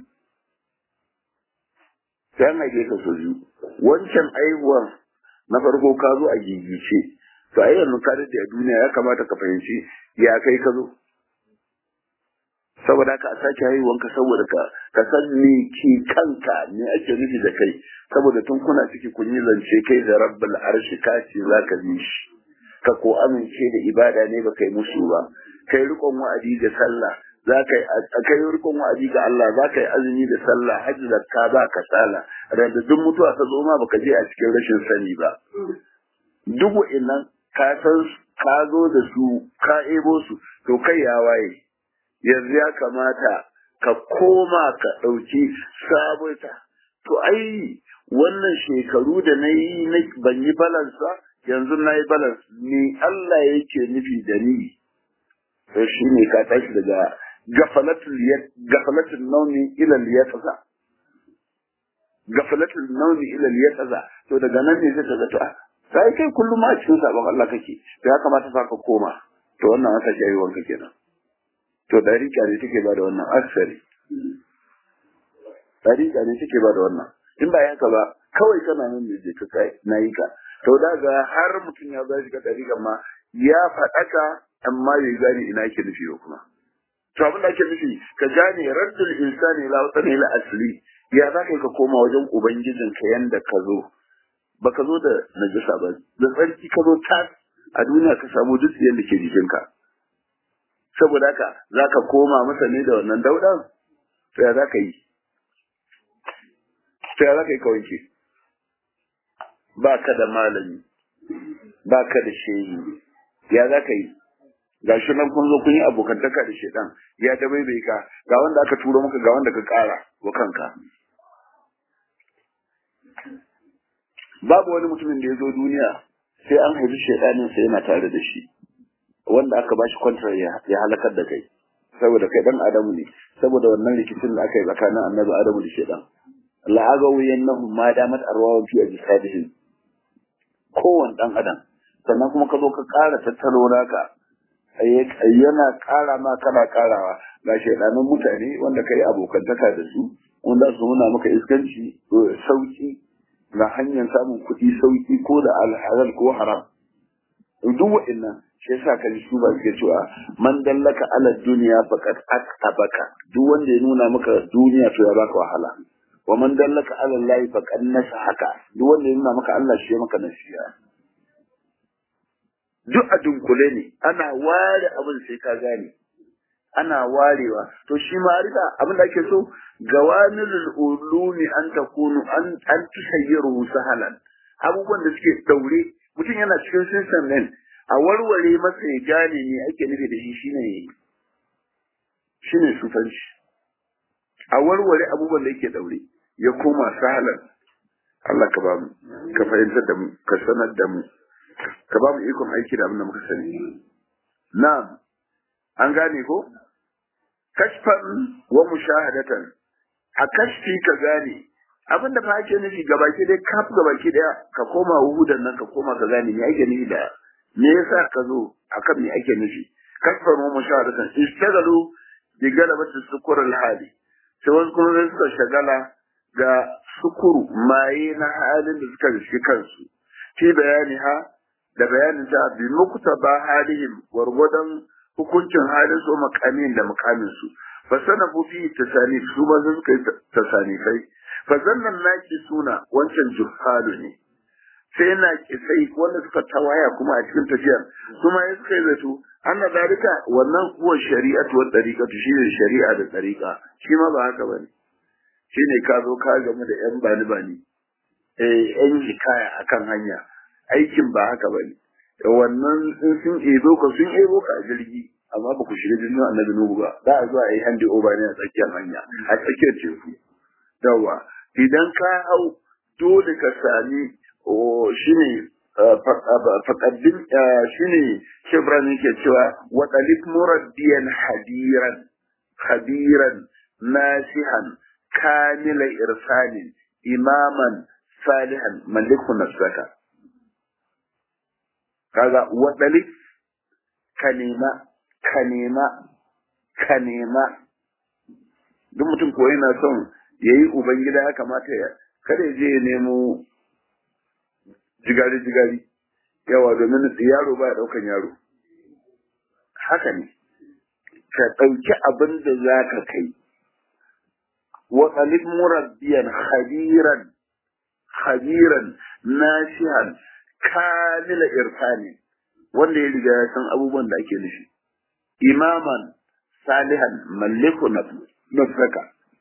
sai an haife ka sau biyu wancan aihuwan na farko ka zo a gigice to a yanzu ka daɗe a duniya ya kamata ka fahimci ya kai ka zo saboda ka a sake haihuwan ka saboda ka ka san me ke kanka ne ake nufi da kai saboda tun kuna ciki kun yi zance kai da rabbul arshi ka ce za ka bi shi ka ko amince da ibada ne ba kai musu ba kai rikon wa'adi da sallah za ka yi kai rikon wa'adi ga Allah za ka yi azumi da sallah hajji da ka ba ka sala da duk mutuwa ta zo ma baka je a cikin rashin sani ba duk wa'annan ka san ka zo da su ka ebo su to kai ya waye yanzu ya kamata ka koma ka ɗauki sabota to ai wannan shekaru da na yi ban yi balansa yanzu na yi balance ni Allah yake nufi da ni to shi ne ka tashi daga gafalatul nauni ila liyataza gafalatul nauni ila liyataza to daga nan ne zai ta ta sai kai kullum a cikin sabon Allah kake to ya kamata fa ka koma to wannan wata jayi wanka kenan to dariƙa ne take ba da wannan asari dariƙa ne take ba da wannan in ba yanka ba kawai kana nan ne je ka kai nayi ka to daga har mutum ya zai shiga dariƙa ma ya faɗaka amma bai gane ina yake nufi ba kuma to abin da ake nufi ka gane raddul insani la wata ila asli ya za ka koma wajen ubangijin ka yanda ka zo baka zo da najasa ba da tsarki ka zo tas a duniya ka samu duk yanda ke jikinka saboda haka za ka koma masa ne da wannan daudan to ya za ka yi to ya za ka yi ka wanke ba ka da malami ba ka da shehi ya za ka yi ga shi nan kun zo kun yi abokantaka da shedan ya da bai ka ga wanda aka turo maka ga wanda ka kara wa kanka babu wani mutumin da ya zo duniya sai an haifi shedanin sai yana tare da shi wanda aka bashi kwantar ya halakar da kai saboda kai dan adamu ne saboda wannan rikicin da aka yi tsakanin annabi adamu da shedan la'agawu yannahum ma damat arwahum fi ajsadihim kowane dan adam sannan kuma ka zo ka ƙara tattalo naka yana ƙara ma kana ƙarawa ga shaidanin mutane wanda ka yi abokantaka da su wanda su nuna maka iskanci sauki na hanyar samun kuɗi sauki ko da alhalal ko haram duk wa'annan shi yasa ka ji su ba suke cewa man dallaka ala duniya faqad aktabaka duk wanda ya nuna maka duniya to ya baka wahala wa man dallaka ala allahi faqad nasahaka duk wanda ya nuna maka Allah shi ya maka nasiha duk a dunkule ne ana ware abin sai ka gane ana warewa to shi ma'arifa abin da ake so gawanilul ulumi an takunu an an tusayyiru sahalan abubuwan da suke daure mutum yana cikin system din a warware masa ya gane ne ake nufi da shi shine shine sufanci a warware abubuwan da yake daure ya koma sahalan Allah ka ba mu ka fahimtar da mu ka sanar da mu ka ba mu ikon aiki da abin da muka sani na'am an gane ko kashfan wa mushahadatan a kashfi ka gane abin da fa ake nufi gabaki dai kaf gabaki daya ka koma wuhudan nan ka koma ka gane me ake nufi da me yasa ka zo akan me ake nufi kashfan wa mushahadatan istagalu bi galabati sukur al hali sai wasu kuma sai suka shagala ga sukuru maye na halin da suka rishi kansu fi bayani ha da bayanin ta bi muktaba halihim gwargwadon hukuncin halin su makamin da makamin su fa sanafu fi tasani su ba su suka yi tasanifai fa zannan naki suna wancan juhalu ne sai na kisai wanda suka tawaya kuma a cikin tafiyar su ma ya suka yi zato anna dalika wannan kuwa shari'atu wa tariqatu shine shari'a da tariqa shi ma ba haka bane shine ka zo ka gamu da yan bani bani eh yan hikaya akan hanya aikin ba haka bane wannan in sun ebo ka sun ebo ka a jirgi amma ba ku shiga jirgin annabi nuhu ba za a zo a yi handi over ne a tsakiyar hanya a tsakiyar teku yawa idan ka hau dole ka sami shine faƙaddin shine shebran yake cewa wa dalib muraddiyan hadiran khabiran nasihan kamila irsanin imaman salihan maliku nafsaka kaga wa dalib ka nema ka nema ka nema duk mutum ko yana son yayi ubangida ya kamata ya kada ya je ya nemo jigari-jigari yawa domin yaro ba ya ɗaukan yaro haka ne ka ɗauki abin da za ka kai wa qalib murabbiyan khabiran khabiran nasihan kamila irfani wanda ya riga ya san abubuwan da ake nufi imaman salihan malliku nafsaka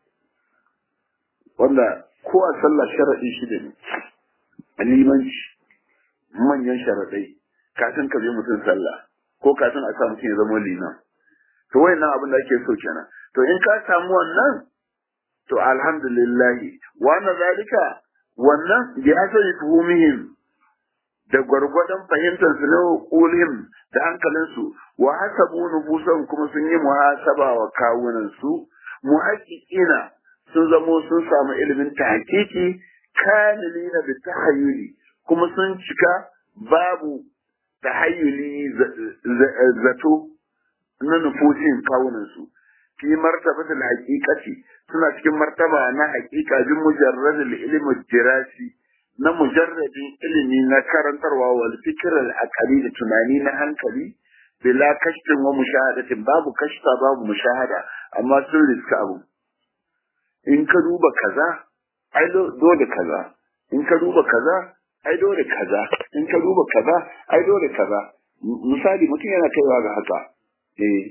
wanda ko a sallah sharaɗi shida ne limanci manyan sharaɗai kafin ka je mutum sallah ko kafin a sa mutum ya zama liman to wayannan abin da ake so kenan to in ka samu wannan to alhamdulillah wa na zalika wannan bi asali tuhumihim da gwargwadon fahimtar su na kulihim da hankalin su wa hasabu nufusan kuma sun yi muhasaba wa kawunan su muhaqqiqina sun zamo sun samu ilimin tahqiqi kamilina bi tahayyuli kuma sun cika babu tahayyuli zato na nufushin kawunan su fi martabatul haqiqati suna cikin martaba na haqiqa bin mujarradul ilmi dirasi na mujarradin ilimi na karantarwa wal fikr al aqli da tunani na hankali bila kashfin wa mushahadatin babu kashfa babu mushahada amma sun riska abu in ka duba kaza ai dole kaza in ka duba kaza ai dole kaza in ka duba kaza ai dole kaza misali mutum yana kaiwa ga haka eh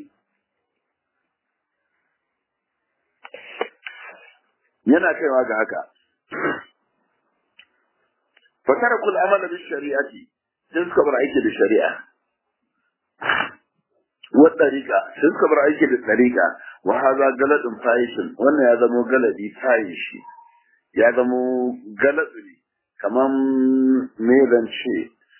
yana kaiwa ga haka fatara kul amala bi shari'ati sai suka bar aiki da shari'a wa tariqa sai suka bar aiki da tariqa wa hadha galadun fahishin wannan ya zama galadi fahishi ya zama galadu ne kaman me zan ce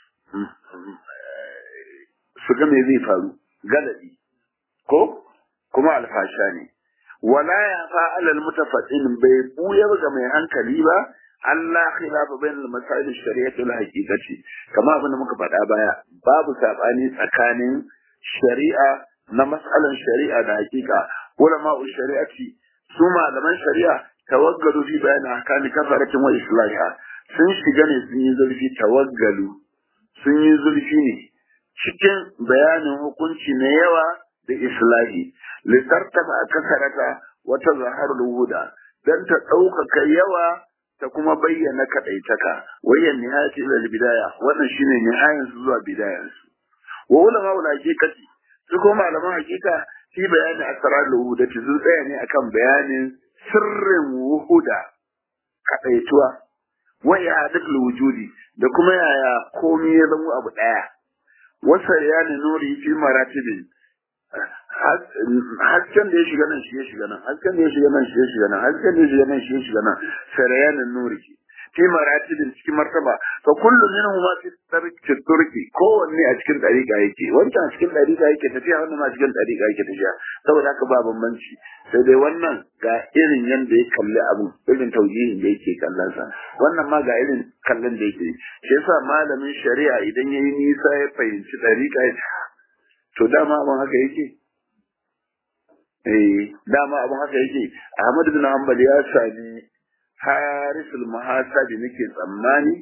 su ga me zai faru galadi ko kuma alfasha ne wala ya fa'ala almutafaddin bai buya ga mai hankali ba Allah khilafa bain al-masail al-shari'ah al-haqiqati kama abin da muka faɗa baya babu sabani tsakanin shari'a na mas'alan shari'a da haqiqa ulama shari'ati su malaman shari'a tawaggalu fi bayan ahkami kafaratin wa islahiha sun shiga ne sun yi zurfi tawaggalu sun yi zurfi ne cikin bayanin hukunci na yawa da islahi litartafa kasarata wata zaharul huda dan ta ɗaukaka yawa ta kuma bayyana kaɗaitaka wayan nihayati ila bidaya wannan shine nihayan su zuwa bidayan su wa ulama ul haqiqati su ko malaman haqiqa fi bayani asrar huda sun tsaya ne akan bayanin sirrin wuhuda kaɗaituwa wa i'adatul wujudi da kuma yaya komai ya zama abu daya wasa ya ne nuri fi maratibin hasken da ya shiga nan shi ya shiga nan hasken da ya shiga nan shi ya shiga nan hasken da ya shiga nan shi ya shiga nan sarayanin nuri fi maratibin cikin martaba fa kullu minhum ma fi tarki turki kowanne a cikin dariƙa yake wancan a cikin dariƙa yake tafiya wannan ma cikin dariƙa yake tafiya saboda haka ba bambanci sai dai wannan ga irin yanda ya kalli abu irin taujihin da yake kallon sa wannan ma ga irin kallon da yake shi yasa malamin shari'a idan yayi nisa ya fahimci dariƙa to dama abin haka yake eh dama abin haka yake Ahmad bin Hanbal ya sami harisul muhasabi nake tsammani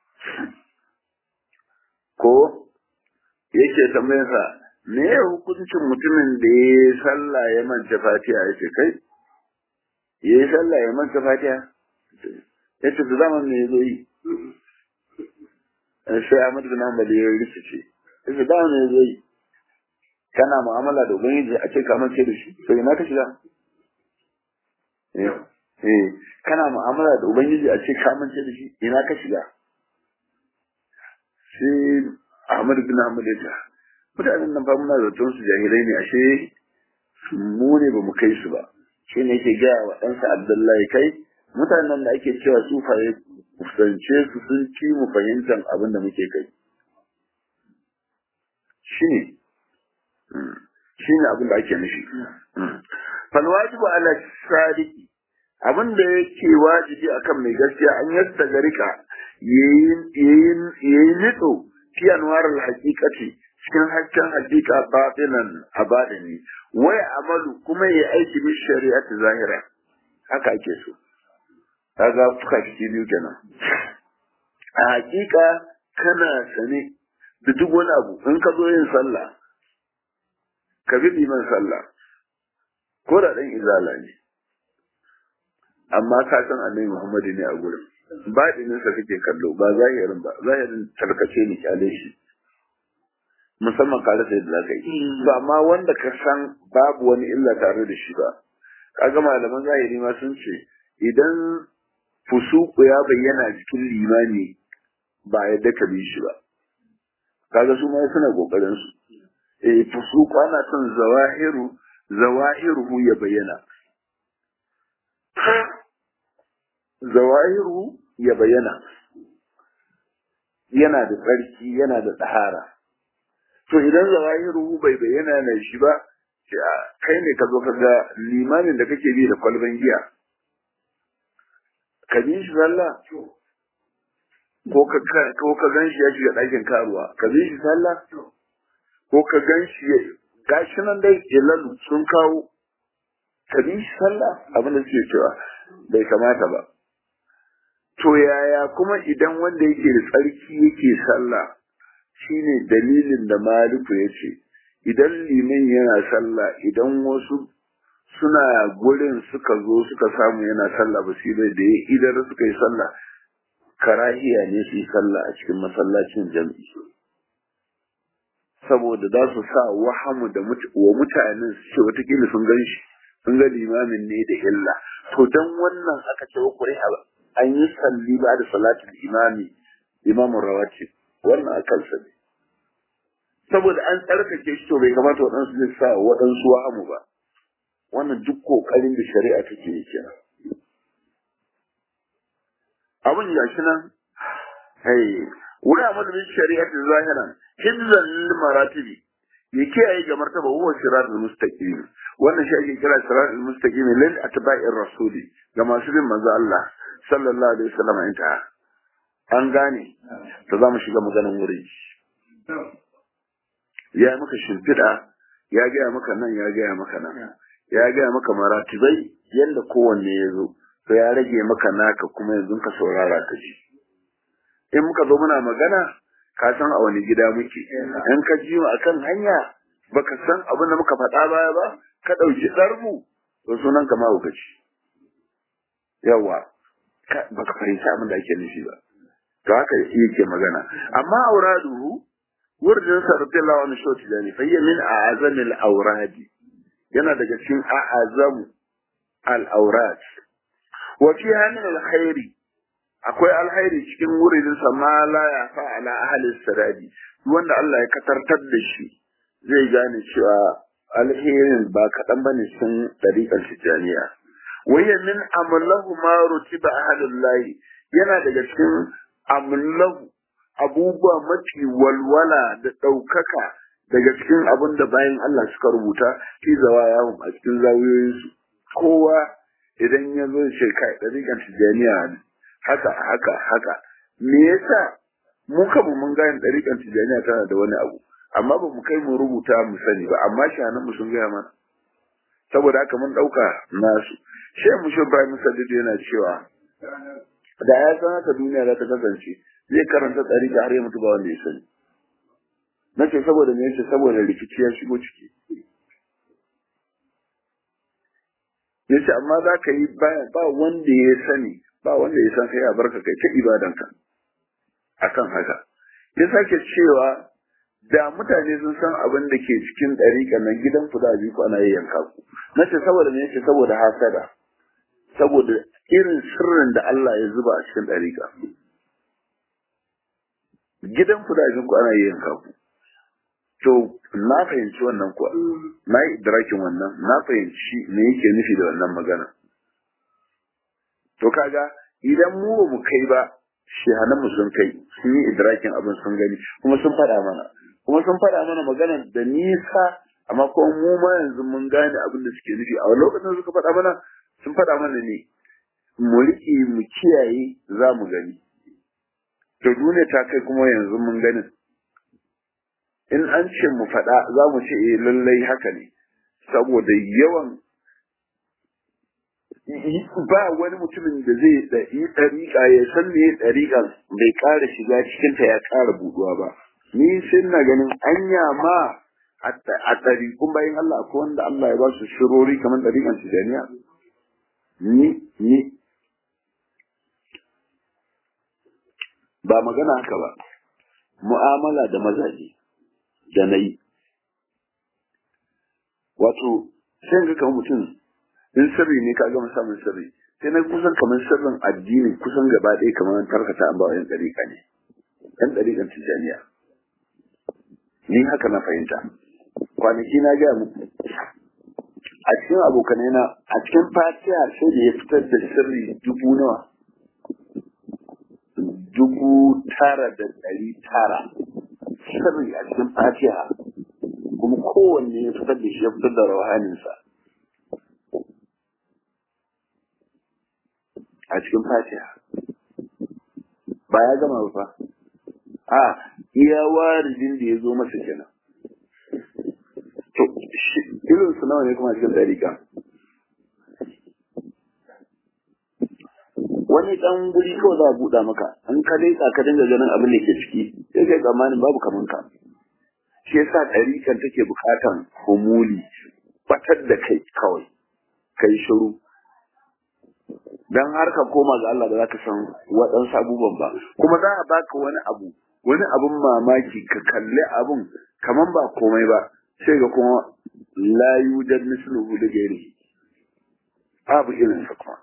ko yake tambayarsa me ya hukuncin mutumin da ya yi sallah ya manta fatiha ya ce kai ya yi sallah ya manta fatiha ya ce zaman me ya zo yi sai Ahmad bin Hanbal ya rikice ya ce zaman me ya zo yi kana mu'amala da ubangiji a ce ka mance da shi to ina ka shiga eh kana mu'amala da ubangiji a ce ka mance da shi ina ka shiga sai Ahmad bin Ahmad ya ce mutanen nan ba muna zaton su jahilai ne ashe mu ne ba mu kai su ba shi ne yake gaya wa ɗansa Abdullahi kai mutanen da ake cewa sufaye kusance su sun ci mu fahimtar abin da muke kai shi ne shi ne abin da ake nufi falwajibu ala sadiki abin da yake wajibi akan mai gaskiya an yasta garika yayi nitso fi anwarar hakikati cikin hasken hakika batinan a badani wai amalu kuma yayi aiki bi shari'ati zahira haka ake so kaga fuka ciki biyu kenan a hakika kana sane da duk wani abu in ka zo yin sallah ka bi liman sallah ko da dan izala ne amma ka san annabi Muhammadu ne a gurin baɗinin sa kake kallo ba zahirin ba zahirin tarkace ne kyale shi musamman ka rasa yadda zaka yi ba amma wanda ka san babu wani illa tare da shi ba kaga malaman zahiri ma sun ce idan fusuku ya bayyana cikin limani ba yadda ka bi shi ba kaga su ma suna kokarin su eh fusuku ana son zawahiru zawahiruhu ya bayyana zawahiru ya bayyana yana da tsarki yana da tsahara to idan zawahiru bai bayyana na shi ba kai ne ka zo ka ga limamin da kake bi da kwalban giya ka bi shi sallah ko ka ko ka gan shi ya shiga ɗakin karuwa ka bi shi sallah ko ka gan shi gashi nan dai ilalu sun kawo ka bi shi sallah abin da suke cewa bai kamata ba to yaya kuma idan wanda yake da tsarki yake sallah shine dalilin da maliku ya ce idan liman yana sallah idan wasu suna gurin suka zo suka samu yana sallah ba su bai da ya idan suka yi sallah karahiya ne su yi sallah a cikin masallacin jam'i saboda za su sa wahamu da wa mutanen su ce watakila sun gan shi sun ga limamin ne da illa to dan wannan aka ce wa kuri an yi salli ba da salatul imami imamun rawati wannan a kansa ne saboda an tsarkake shi to bai kamata waɗansu zai sa waɗansu wahamu ba wannan duk ƙoƙarin da shari'a take yi kenan abin ya shi nan hey wani amadu bin shari'a ta zahiran hizan lil maratibi ya kiyaye ga martaba huwa siratul mustaqim wannan shi ake kira siratul mustaqim lil atba'ir rasuli ga masu bin manzo Allah sallallahu alaihi wasallam inta an gane to za mu shiga maganar wurin ya maka shimfiɗa ya gaya maka nan ya gaya maka nan ya gaya maka maratibai yadda kowanne ya zo to ya rage maka naka kuma yanzu ka saurara ka ji in muka zo muna magana ka san a wani gida muke in ka ji mu akan hanya baka san abin da muka faɗa baya ba ka ɗauki ɗarmu to sunan ka mahaukaci yawa baka fahimci abin da ake nufi ba to haka yake magana amma auraduhu wurin sa radiyallahu anhu shoti da ne fayya min a'azamil auradi yana daga cikin a'azamu al aurad wa fiha min al khairi akwai alkhairi cikin wurin sa ma la ya fa ala ahli sadadi wanda Allah ya katartar da shi zai gane cewa alherin ba kaɗan bane sun ɗariƙar tijjaniya wayya min amlahu ma rutiba ahlullahi yana daga cikin amlahu abubuwa mafi walwala da ɗaukaka daga cikin abin da bayan Allah suka rubuta fi zawa yawon a cikin zawiyoyinsu kowa idan ya zo ce kai ɗariƙar tijjaniya haka haka haka me yasa mu kanmu mun gane ɗariƙar tijjaniya tana da wani abu amma ba mu kai mu rubuta mu sani ba amma shanan mu sun gaya mana saboda haka mun ɗauka nasu shi mu shi Ibrahim Sadiq yana cewa da ya san haka duniya za ta kasance zai karanta ɗariƙa har ya mutu ba wanda ya sani na ce saboda me yace saboda rikici ya shigo ciki yace amma za ka yi ba wanda ya sani ba wanda ya san kai a barka kai ta ibadanka akan haka ya sake cewa da mutane sun san abin da ke cikin ɗariƙa nan gidan ku da ku ana yanka ku na ce saboda me yace saboda hasada saboda irin sirrin da Allah ya zuba a cikin ɗariƙa gidan ku da ku ana yanka ku to na fahimci wannan kuwa na yi idrakin wannan na fahimci me yake nufi da wannan magana to kaga idan mu ba mu kai ba shehananmu sun kai sun yi idrakin abin sun gani kuma sun faɗa mana kuma sun faɗa mana magana da nisa amma kuma mu ma yanzu mun gane abin da suke nufi a wani lokacin suka faɗa mana sun faɗa mana ne mu riƙe mu kiyaye za mu gani to duniya ta kai kuma yanzu mun ganin in an ce mu faɗa za mu ce eh lallai haka ne saboda yawan ba wani mutumin da zai yi ɗariƙa ya san me ɗariƙan bai ƙara shiga cikinta ya ƙara buɗuwa ba ni sai na ganin anya ma a ɗariƙun bayan Allah akwai wanda Allah ya ba su shirori kamar ɗariƙan tijaniya ni ni ba magana haka ba mu'amala da mazaje da na yi wato sai ga kamar mutum in sirri ne ka gama samun sirri sai na kusan kamar sirrin addini kusan gaba ɗaya kamar tarkata an bawa yan ɗariƙa ne yan ɗariƙan tijaniya ni haka na fahimta kwanaki na gaya muku a cikin abokanai na a cikin fatiha sai da ya fitar da sirri dubu nawa dubu tara da ɗari tara sirri a cikin fatiha kuma kowanne ya fitar da shi ya fitar da rawahaninsa a cikin fatiha ba ya gama ba a iya warijin da ya zo masa kenan to irin su nawa ne kuma cikin dariƙa wani ɗan guri kawai za a buɗa maka an ka leƙa ka dinga ganin abin da ke ciki sai kai tsammanin babu kaman ka shi yasa ɗariƙan take buƙatan humuli batar da kai kawai kai shiru dan har ka koma ga Allah da zaka san waɗansu abubuwan ba kuma za a baka wani abu wani abun mamaki ka kalli abun kaman ba komai ba sai ga kuma la yujad misluhu da gairi babu irin sa kuma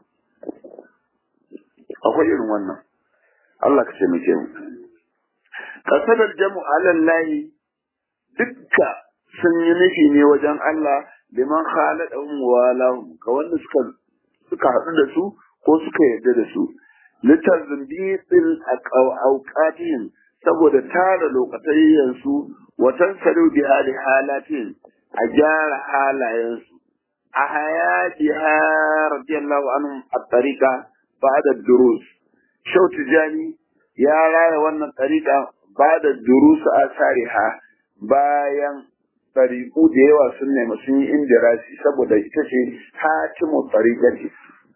akwai irin wannan Allah ka ce muke mu kasadar jamu alallahi dukka sun yi nufi ne wajen Allah liman khalaqahum wa lahum ga wanda suka suka haɗu da su ko suka yarda da su litazbitil awqatihim saboda tara lokacin su wa tansalu bi hali halatin a gyara halayensu a hayatiha radiyallahu anhum at-tariqa ba'da durus shau tijani ya raya wannan tariqa ba'da durus asariha bayan tariqu da yawa sun nemi sun yi indirasi saboda ita ce hatimu tariqati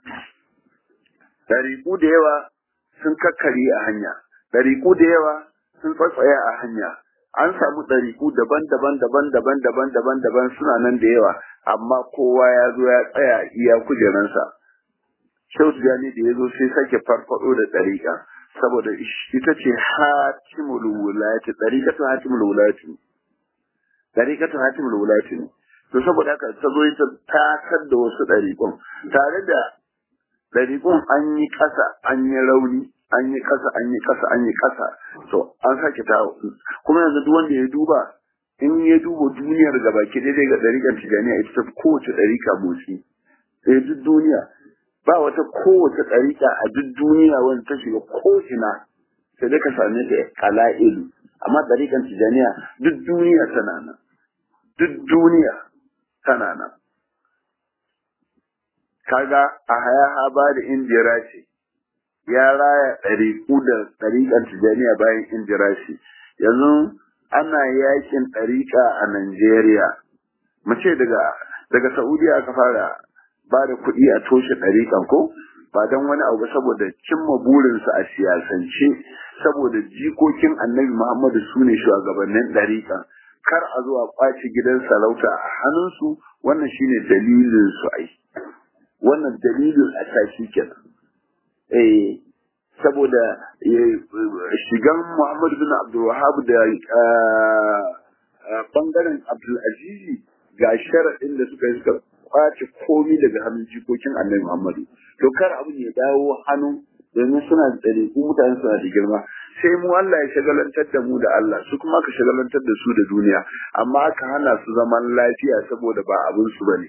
tariqu da yawa sun kakkari a hanya tariqu da yawa sun tsatsaya a hanya an samu ɗariƙu daban-daban daban-daban daban-daban daban suna nan da yawa amma kowa ya zo ya tsaya iya kujeransa Shehu Tijjani da ya zo sai sake farfaɗo da ɗariƙa saboda ita ce hatimul wulayati ɗariƙatun hatimul wulayati ɗariƙatun hatimul wulayati ne to saboda haka ta zo ita takar da wasu ɗariƙun tare da ɗariƙun an yi ƙasa an yi rauni an yi ƙasa an yi ƙasa an yi ƙasa to an sake ta kuma yanzu duk wanda ya duba in ya duba duniyar gaba ke daidai ga ɗariƙar tijaniya ita ta kowace ɗariƙa motsi sai duk duniya ba wata kowace ɗariƙa a duk duniya wanda ta shiga ko'ina sai dai ka same ta ƙala'ilu amma ɗariƙar tijaniya duk duniya tana nan duk duniya tana nan kaga a haya haba da indira ce ya raya ɗariƙu da ɗariƙar tijaniya bayan indira ce yanzu ana yakin ɗariƙa a Najeriya mu ce daga daga Saudiya aka fara ba da kuɗi a toshe ɗariƙan ko ba don wani abu saboda cimma burinsu a siyasance saboda jikokin annabi Muhammadu su ne shugabannin ɗariƙan kar a zo a ƙwace gidan sarauta a hannunsu wannan shine dalilin su ai wannan dalilin a tashi kenan eh saboda shigan Muhammadu bin Abdul Wahab da bangaren Abdul Azizi ga sharaɗin da suka yi suka kwace komi daga hannun jikokin Annabi Muhammadu to kar abin ya dawo hannu domin suna da tsare ku mutane suna da girma sai mu Allah ya shagalantar da mu da Allah su kuma ka shagalantar da su da duniya amma aka hana su zaman lafiya saboda ba abin su bane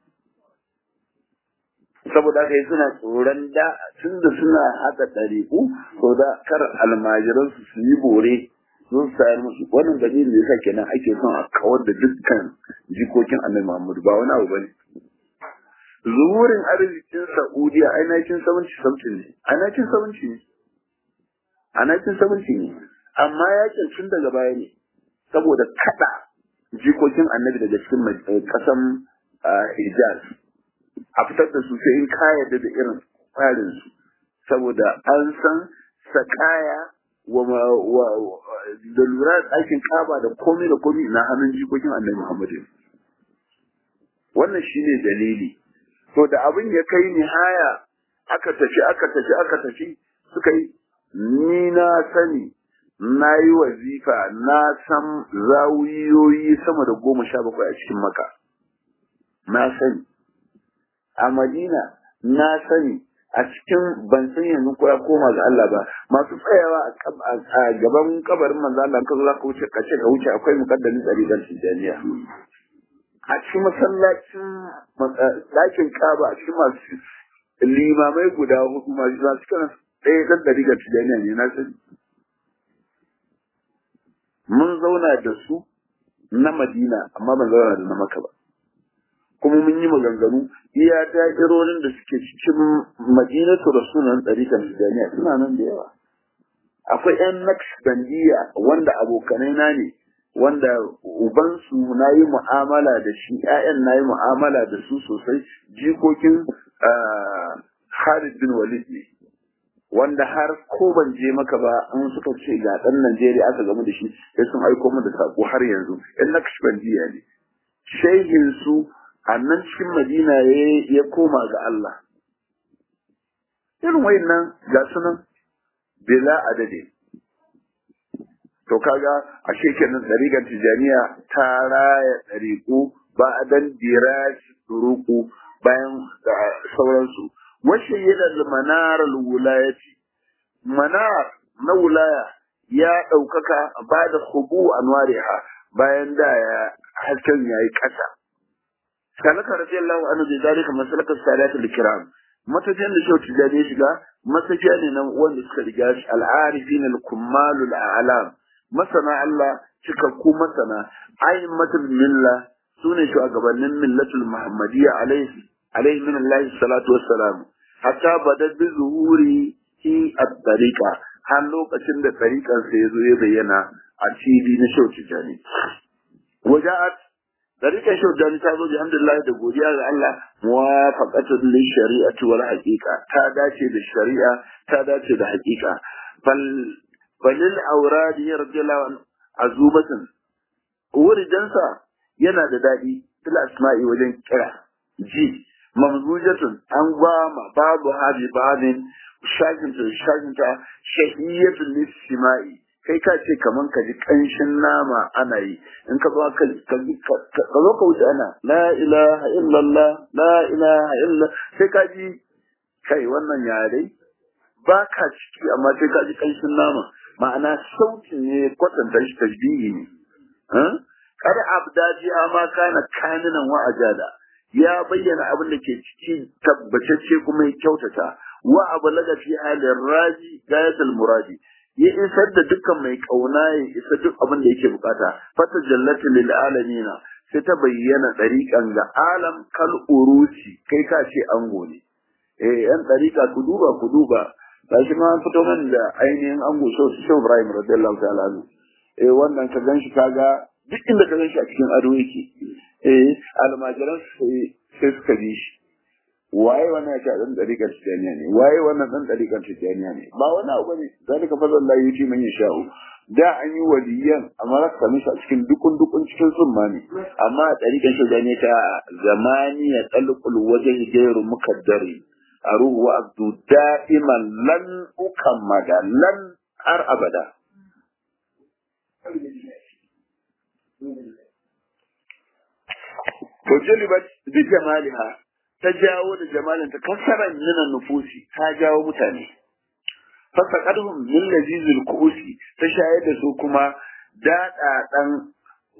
saboda haka yi suna tsoron da tun da suna haka ɗariƙu to da kar almajiran su su yi bore sun sayar musu wannan dalilin da yasa kenan ake son a kawar da dukkan jikokin annabi Muhammadu ba wani abu bane zuwurin arzikin Saudiya ai 1970 ne a 1970 ne a 1970 ne amma yakin tun daga baya ne saboda kada jikokin annabi daga cikin kasan Hijaz a fitar da su sai in ka yarda da irin tsarin su saboda an san sakaya wa da lura da ɗakin kaba da komai da komai na hannun jikokin annabi Muhammadu wannan shine dalili to da abin ya kai nihaya aka tafi aka tafi aka tafi suka yi ni na sani na yi wazifa na san zawiyoyi sama da goma sha bakwai a cikin maka na sani a madina na sani a cikin ban san yanzu ko ya koma ga Allah ba masu tsayawa a gaban kabarin manzo Allah ka zo ka wuce kace ka wuce akwai mukaddami tsari dan tijaniya a cikin masallacin ɗakin kaba a cikin masu limamai guda hudu masu masu kana ɗaya ɗan ɗari ga tijaniya ne na sani mun zauna da su na madina amma ban zauna da na maka ba kuma mun yi maganganu iya da'irorin da suke cikin madinatu rasulun ɗarikan tijaniya suna nan da yawa akwai yan naqshbandiya wanda abokanai na ne wanda ubansu na yi mu'amala da shi ƴaƴan na yi mu'amala da su sosai jikokin Khalid bin Walid ne wanda har ko ban je maka ba an suka ce ga ɗan Najeriya aka gamu da shi sai sun aiko mu da sako har yanzu ƴan naqshbandiya ne shehin su a nan cikin Madina ya koma ga Allah irin wayannan ga sunan bila adade to kaga a shekenan ɗariƙar tijaniya ta raya ɗariƙu ba a dan dirashi turuku bayan da sauransu washe yana manar wulayati manar na wulaya ya ɗaukaka ba da hubu anwariha bayan da ya hasken yayi ƙasa salaka radiyallahu anhu bi zalika masalaka salatu al-kiram matafiyan da shau tijani ya shiga matafiya ne nan wanda suka riga shi al-arifin al-kummal al-a'lam masana Allah cikakku masana aimmatul milla sune shugabannin millatul muhammadiyya alaihi alaihi min Allah salatu wassalam hatta badad bi zuhuri hi at-tariqa har lokacin da tariqan sa yazo ya bayyana a cibi na shau tijani waja'at tariqan shau tijani ta zo alhamdulillah da godiya ga Allah muwafaqatu lil shari'ati wal haqiqa ta dace da shari'a ta dace da haqiqa fal falil auradi radiyallahu anhu azubatan wuridansa yana da dadi fil asma'i wajen kira ji mamzujatun an gwama babu hadi babin shaginta shaginta shahiyatun lisima'i kai ka ce kaman ka ji kanshin nama ana yi in ka zo ka ka zo ka wuce ana la ilaha illallah la ilaha illa sai ka ji kai wannan yare ba ka ciki amma sai ka ji kanshin nama ma'ana sautin ne kwatanta shi tasbihi ne kar abdaji ma kana kaninan wa ajada ya bayyana abin da ke ciki tabbatacce kuma ya kyautata wa ablaga fi halin raji gayatul muradi ya isar da dukkan mai kauna ya isa duk abin da yake bukata fata jallatu lil alamina sai ta bayyana dariƙan ga alam kal urusi kai ka ce ango ne eh yan dariƙa ku duba ku duba gashi ma an fito man da ainihin ango so su Ibrahim radiyallahu ta'ala anhu eh wannan ka ganshi kaga duk inda ka ganshi a cikin ado yake eh almajiran sai sai suka bi shi waye wannan yake dan dariƙar tijaniya ne waye wannan dan dariƙar tijaniya ne ba wani abu ne zalika fadlullah yuti man yasha'u da an yi waliyan amma za ka same shi a cikin dukun dukun cikin summa ne amma a dariƙar tijaniya ta zamani ya talqul wajhi gairu mukaddari aruhu wa abdu da'iman lan ukammada lan har abada to jalibat bi jamaliha ta jawo da jamalinta kasaran nuna nufusi ta jawo mutane fasaqadhum min lazizil kusi ta shayar da su kuma daɗaɗan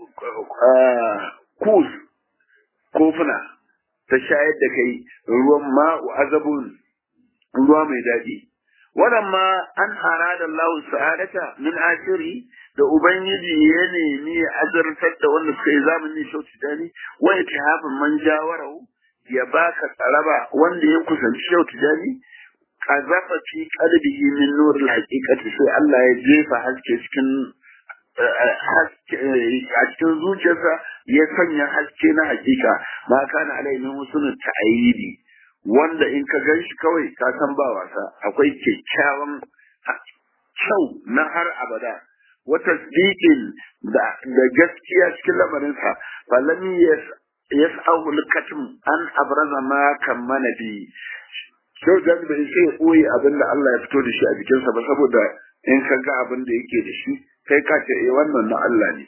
kus kofuna ta shayar da kai ruwan ma'u azabun ruwa mai daɗi waɗamma an harada Allah sa'adata min ashiri da ubangiji ya nemi ya azartar da wanda suka yi zamanin shauci dani wa ya tahafin man jawarau ya baka tsaraba wanda ya kusanci shauci dani qazafa fi qalbihi min nur al-haqiqati sai Allah ya jefa haske cikin haske a cikin zuciyarsa ya sanya haske na hakika ma kana alaihi husnul ta'ayidi wanda in ka gan shi kawai ka san ba wasa akwai kyakkyawan kyau na har abada wata tsikin da gaskiya cikin lamarinsa falam yas'ahu al-katm an abraza ma kammana bi Shau da bai sai ya ɓoye abin da Allah ya fito da shi a jikinsa ba saboda in ka ga abin da yake da shi kai ka ce eh wannan na Allah ne.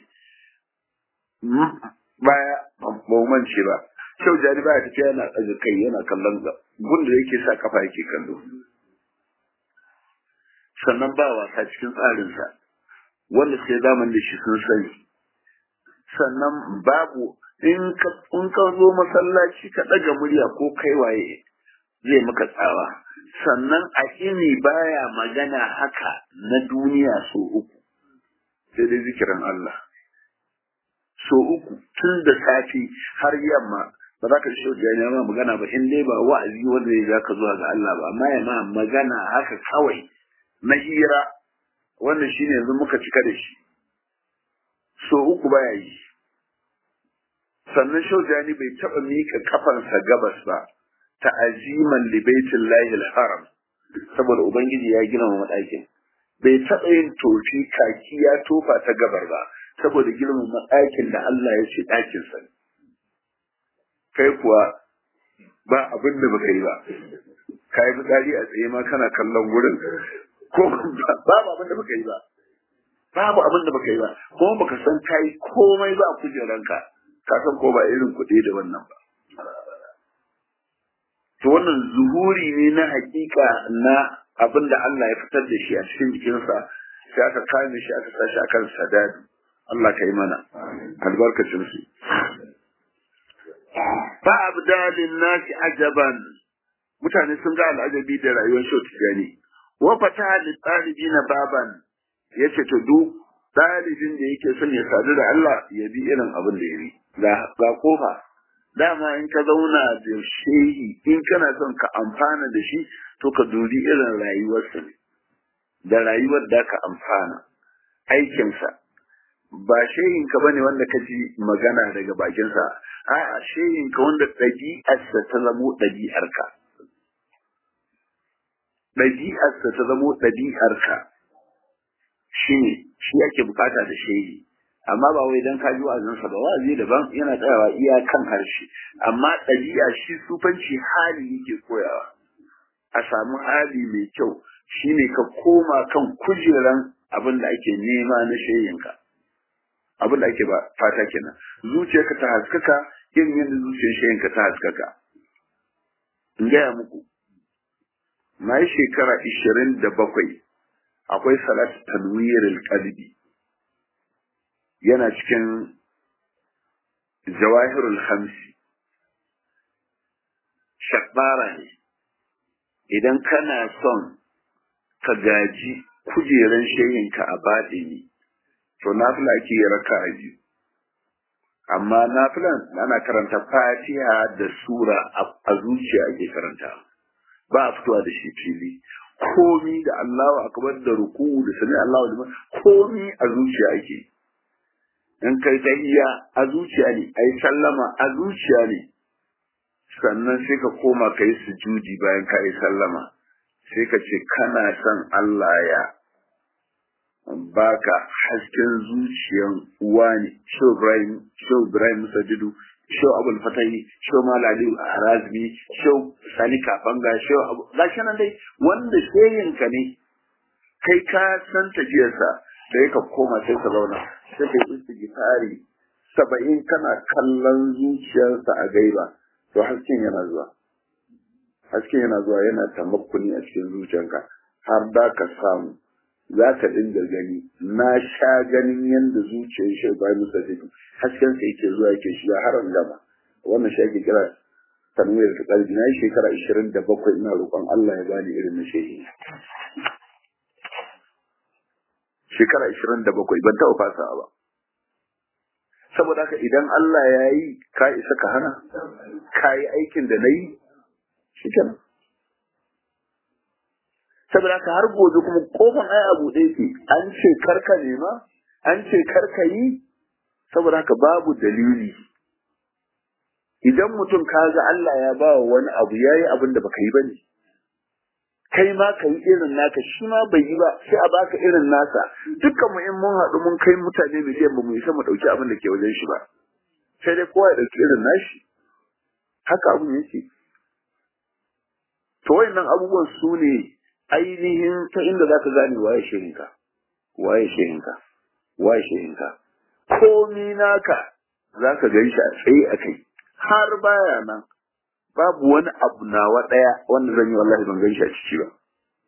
Baya ba mance ba. Shau jari baya tafiya yana ɗaga kai yana kallon ga gun da yake sa kafa yake kallo. Sannan ba wasa cikin tsarinsa wanda sai zaman da shi sun sani. Sannan babu in ka zo masallaci ka ɗaga murya ko kai waye zai maka tsawa sannan a ini baya magana haka na duniya so uku sai dai zikirin Allah so uku tun da safi har yamma ba za ka shi wajen ma magana ba in dai ba wa'azi wanda ya za ka zuwa ga Allah ba amma ya ma magana haka kawai na hira wannan shine yanzu muka cika da shi so uku baya yi sannan shaujani bai taɓa miƙa kafansa gabas ba ta'aziman li baitillahi haram saboda ubangiji ya gina wa madakin bai taɓa yin tofi kaki ya tofa ta gabar ba saboda girman madakin da Allah ya ce ɗakin sa kai kuwa ba abin da baka yi ba kai fitsari a tsaye ma kana kallon wurin ko babu abin da baka yi ba babu abin da baka yi ba kuma baka san kai komai ba a kujeranka ka san ko ba irin kuɗi da wannan ba to wannan zuhuri ne na hakika na abin da Allah ya fitar da shi a cikin jikinsa sai aka kame shi aka sashi akan sadadi Allah ka yi mana albarkacin su ba abdalin nasi ajaban mutane sun ga al'ajabi da rayuwar shau tijani wa fata li na baban yace to duk ɗalibin da yake son ya sadu da Allah ya bi irin abin da ya bi ga kofa dama in ka zauna da shehi in kana son ka amfana da shi to ka dubi irin rayuwarsa ne da rayuwar da ka amfana aikinsa ba shehin ka bane wanda ka ji magana daga bakinsa a'a shehin ka wanda ɗabi'arsa ta zamo ɗabi'arka ɗabi'arsa ta zamo ɗabi'arka shi ne shi ake bukata da shehi amma ba wai dan kaji wa'azinsa ba wa'azi daban yana tsayawa iya kan harshe amma ɗabi'a shi sufanci hali yake koyawa a samu hali mai kyau shine ka koma kan kujeran abin da ake nema na shayinka abin da ake ba fata kenan zuciyarka ta haskaka irin yadda zuciyar shayinka ta haskaka in gaya muku na yi shekara ishirin da bakwai akwai salatu tanwiril qalbi yana cikin jawahirul hamsi shakbara ne idan kana son ka gaji kujeran shehinka a baɗini to nafila ake yi raka a biyu amma nafilan ana karanta fatiha da sura a zuciya ake karanta ba a fitowa da shi fili komi da Allahu akbar da ruku da sami Allahu liman komi a zuciya ake in kai tahiyya a zuciya ne ai sallama a zuciya ne sannan sai ka koma kai sujudi bayan ka yi sallama sai ka ce kana son Allah ya baka hasken zuciyan uwa ne Shehu Ibrahim Shehu Ibrahim Sajidu Shehu Abul Fatahi Shehu Malali Arazmi Shehu Sani Kafanga Shehu Abu gashi nan dai wanda shehinka ne kai ka san tafiyarsa sai ka koma sai ka zauna sai ka yi istighfari saba'in kana kallon zuciyarsa a gaiba to hasken yana zuwa hasken yana zuwa yana tamakkuni a cikin zuciyarka har da ka samu za ka dinga gani na sha ganin yadda zuciyar shi ba musa take hasken sa yake zuwa yake shiga har an gama wannan shi ake kira tanwiyar ta kalbi na yi shekara ishirin da bakwai ina roƙon Allah ya bani irin na shehi shekara ishirin da bakwai ban taɓa fasa ba saboda haka idan Allah ya yi ka isa ka hana ka yi aikin da na yi shi kenan saboda haka har gobe kuma kofan ai abu ɗaya ce an ce karka nema an ce karka yi saboda haka babu dalili idan mutum ka ga Allah ya ba wani abu ya yi abin da baka yi ba ne kai ma ka yi irin naka shi ma bai yi ba sai a baka irin nasa dukkan mu in mun haɗu mun kai mutane miliyan ba mu isa mu ɗauki abin da ke wajen shi ba sai dai kowa ya ɗauki irin nashi haka abin yake to wayannan abubuwan su ne ainihin ta inda za ka gane waye shirinka waye shirinka waye shirinka komi naka za ka gan shi a tsaye a kai har baya nan babu wani abu nawa ɗaya wanda zan yi wallahi ban gan shi a ciki ba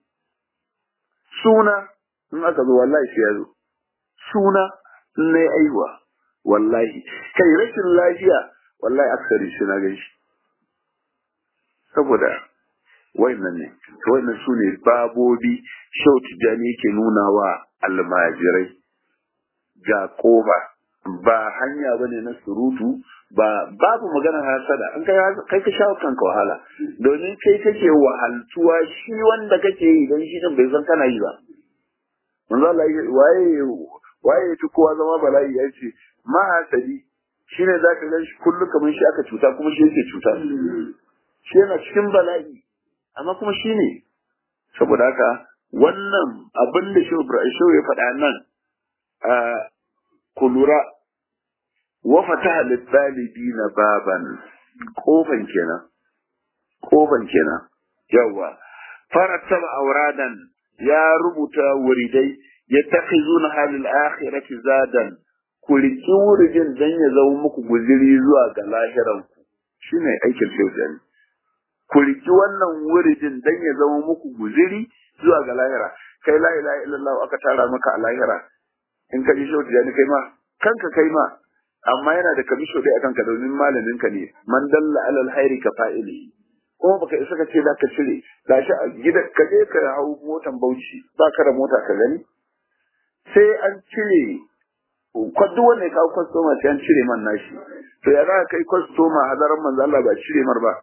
suna in aka zo wallahi sai ya zo suna in na yi aiwa wallahi kai rashin lafiya wallahi aksari shi na gan shi saboda wayannan ne to wayannan su ne babobi shau tijjani yake nuna wa almajirai ga koba ba hanya bane na surutu ba babu magana hasada an kai kai ka shawo kanka wahala domin kai kake wahaltuwa shi wanda kake yi don shi din bai san kana yi ba manzo Allah waye waye fi kowa zama bala'i ya ce ma hasadi shine zaka ga shi kullu kamar shi aka cuta kuma shi yake cuta shi yana cikin bala'i amma kuma shi ne saboda haka wannan abin da shehu ya faɗa nan a kulura wa fataha na baban kofan kenan kofan kenan yawa farattaba auradan ya rubuta wuridai ya takhizuna halil akhirati zadan ku riki wuridin dan ya zama muku guziri zuwa ga lahiranku shine aikin shehu ku riki wannan wuridin dan ya zama muku guziri zuwa ga lahira kai la ilaha illallah aka tara maka a lahira in ka ji shauti yani kai ma kanka kai ma amma yana da kamisho dai akan ka domin malamin ka ne man dalla alal hairi ka fa'ili kuma baka isa ka ce za ka cire gashi a gida ka je ka hau motan bauchi ba ka da mota ka gani sai an cire kwaddu wanda ya kawo kwastoma sai an cire man nashi to ya za ka kai kwastoma hadaran manzo Allah ba cire mar ba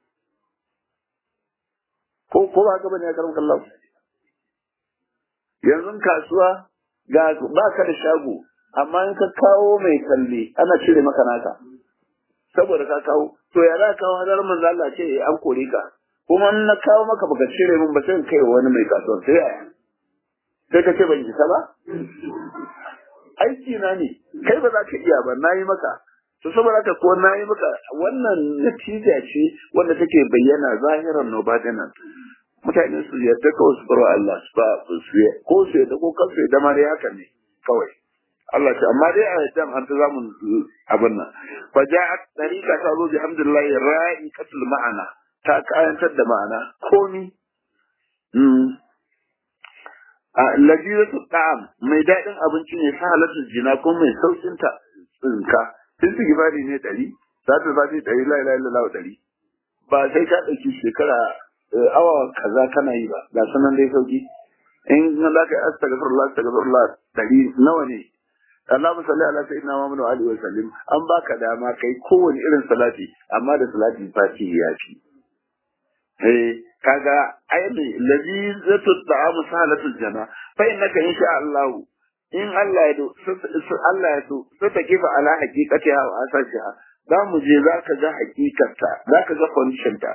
ko ko ba gaba ne ya karam kallon yanzu kasuwa ga ba ka da shago amma in ka kawo mai kalle ana cire maka naka saboda ka kawo to ya za ka kawo hadar manzo Allah ce an kore ka kuma in na kawo maka baka cire min ba sai kai wani mai kasuwa sai ya sai ka ce ban isa ba aiki na ne kai ba za ka iya ba na yi maka to saboda haka ko na yi maka wannan natija ce wanda take bayyana zahiran nobadinan mutane su yarda kawai su baro Allah su ba su ko su yarda ko kansu yarda ma dai haka ne kawai Allah ce amma dai a yadda an ta zamu abin nan fa ja'at tariqa ta zo bi hamdulillah ra'iqatul ma'ana ta kayantar da ma'ana komi mm a lajiratu ta'am mai daɗin abinci ne sa halatul jina ko mai saukin ta tsinka istighfari ne ɗari salatul fati ɗari la ilaha illallah ɗari ba sai ka ɗauki shekara awa kaza kana yi ba ga sanan dai sauki in za ka yi astaghfirullah astaghfirullah ɗari nawa ne Allahumma salli ala sayyidina Muhammad wa alihi wa sallim an baka dama kai kowane irin salati amma da salati fati ya fi eh kaga ayyami lazizatu ta'am salatul jana fa innaka insha Allah in Allah ya do Allah ya so sai ta kifa ala haqiqatiha wa asasiha za mu je za ka ga hakikarta za ka ga condition ta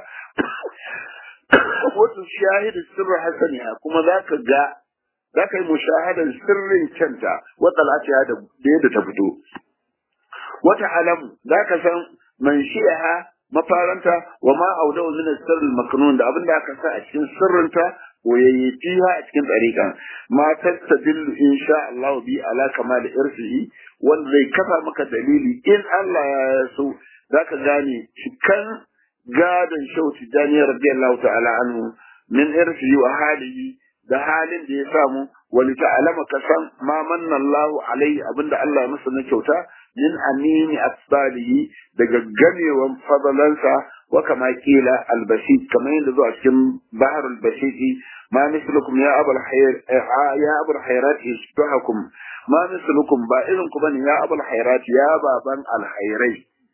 wato shahidu sirri hasaniha kuma za ka ga za ka yi mushahadar sirrin kyanta wata lafiya da yadda ta fito wata alamu za ka san man shi'aha mafaranta wa ma audawu min sirril maknun da abinda aka sa a cikin sirrinta wayayyafiha a cikin tsarika ma tastadillu insha Allah bi ala kamal irsihi wanda zai kafa maka dalili in Allah ya so zaka gane cikan gadon shauti Daniel radiyallahu ta'ala anhu min irsihi wa halihi da halin da ya samu wani ta'alama ka san ma manna Allah alaihi abinda Allah ya masa na kyauta min amini asbalihi daga gamewan fadalansa wa kama kila albasit kamar yadda zuwa cikin baharul basiti ma mislukum ya abul hayr ya abul hayrat yashbahakum ma mislukum ba irin ku bane ya abul hayrat ya baban alhairai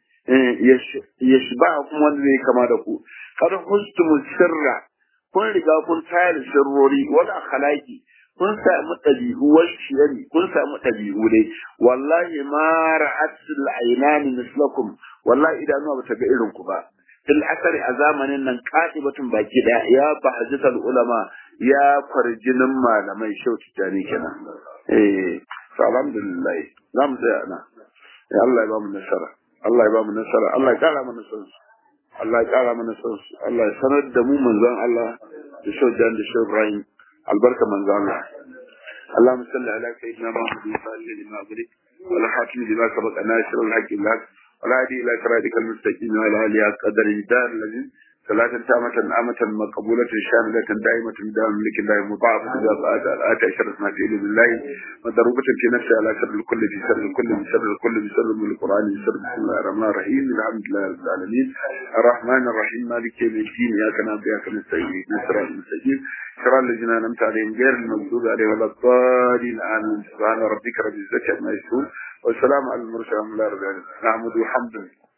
yashbahakum wanda zai kama da ku kada hustum sirra kun riga kun tayar sirrori wal akhlaqi kun samu ɗabi'u washiyari kun samu ɗabi'u dai wallahi ma ra'atul aynani mislakum wallahi idanuwa bata ga irin ku ba fil asari a zamanin nan qatibatun baki da ya bahjatul ulama ya farjinin malamai shauki tani kenan eh alhamdulillah zamu tsaya ana ya Allah ya ba mu nasara Allah ya ba mu nasara Allah ya kara mana nasara Allah ya kara mana nasara Allah ya sanar da mu manzon Allah da shaujan da shau Ibrahim albarka manzo Allah اللهم صل على سيدنا محمد وصلى لما أغلق ولا حاكم لما سبق ناشر الحق لك ولا هدي إلى صراطك المستقيم وعلى آله قدر الدار الذي صلاة تامة آمة مقبولة شاملة دائمة بدام ملك الله مضاعفة إذا فأتى آتى أشرف ما في بالله مضروبة في نفسها على شر الكل في شر الكل في شر الكل في شر من القرآن في شر بسم الله الرحمن الرحيم الحمد لله رب العالمين الرحمن الرحيم مالك يوم الدين إياك نعبد وإياك نستعين نصراط المستقيم صراط الذين أنعمت عليهم غير المغضوب عليهم ولا الضالين آمين سبحان ربك رب العزة عما يصفون والسلام على المرسلين الحمد لله رب العالمين نحمد وحمد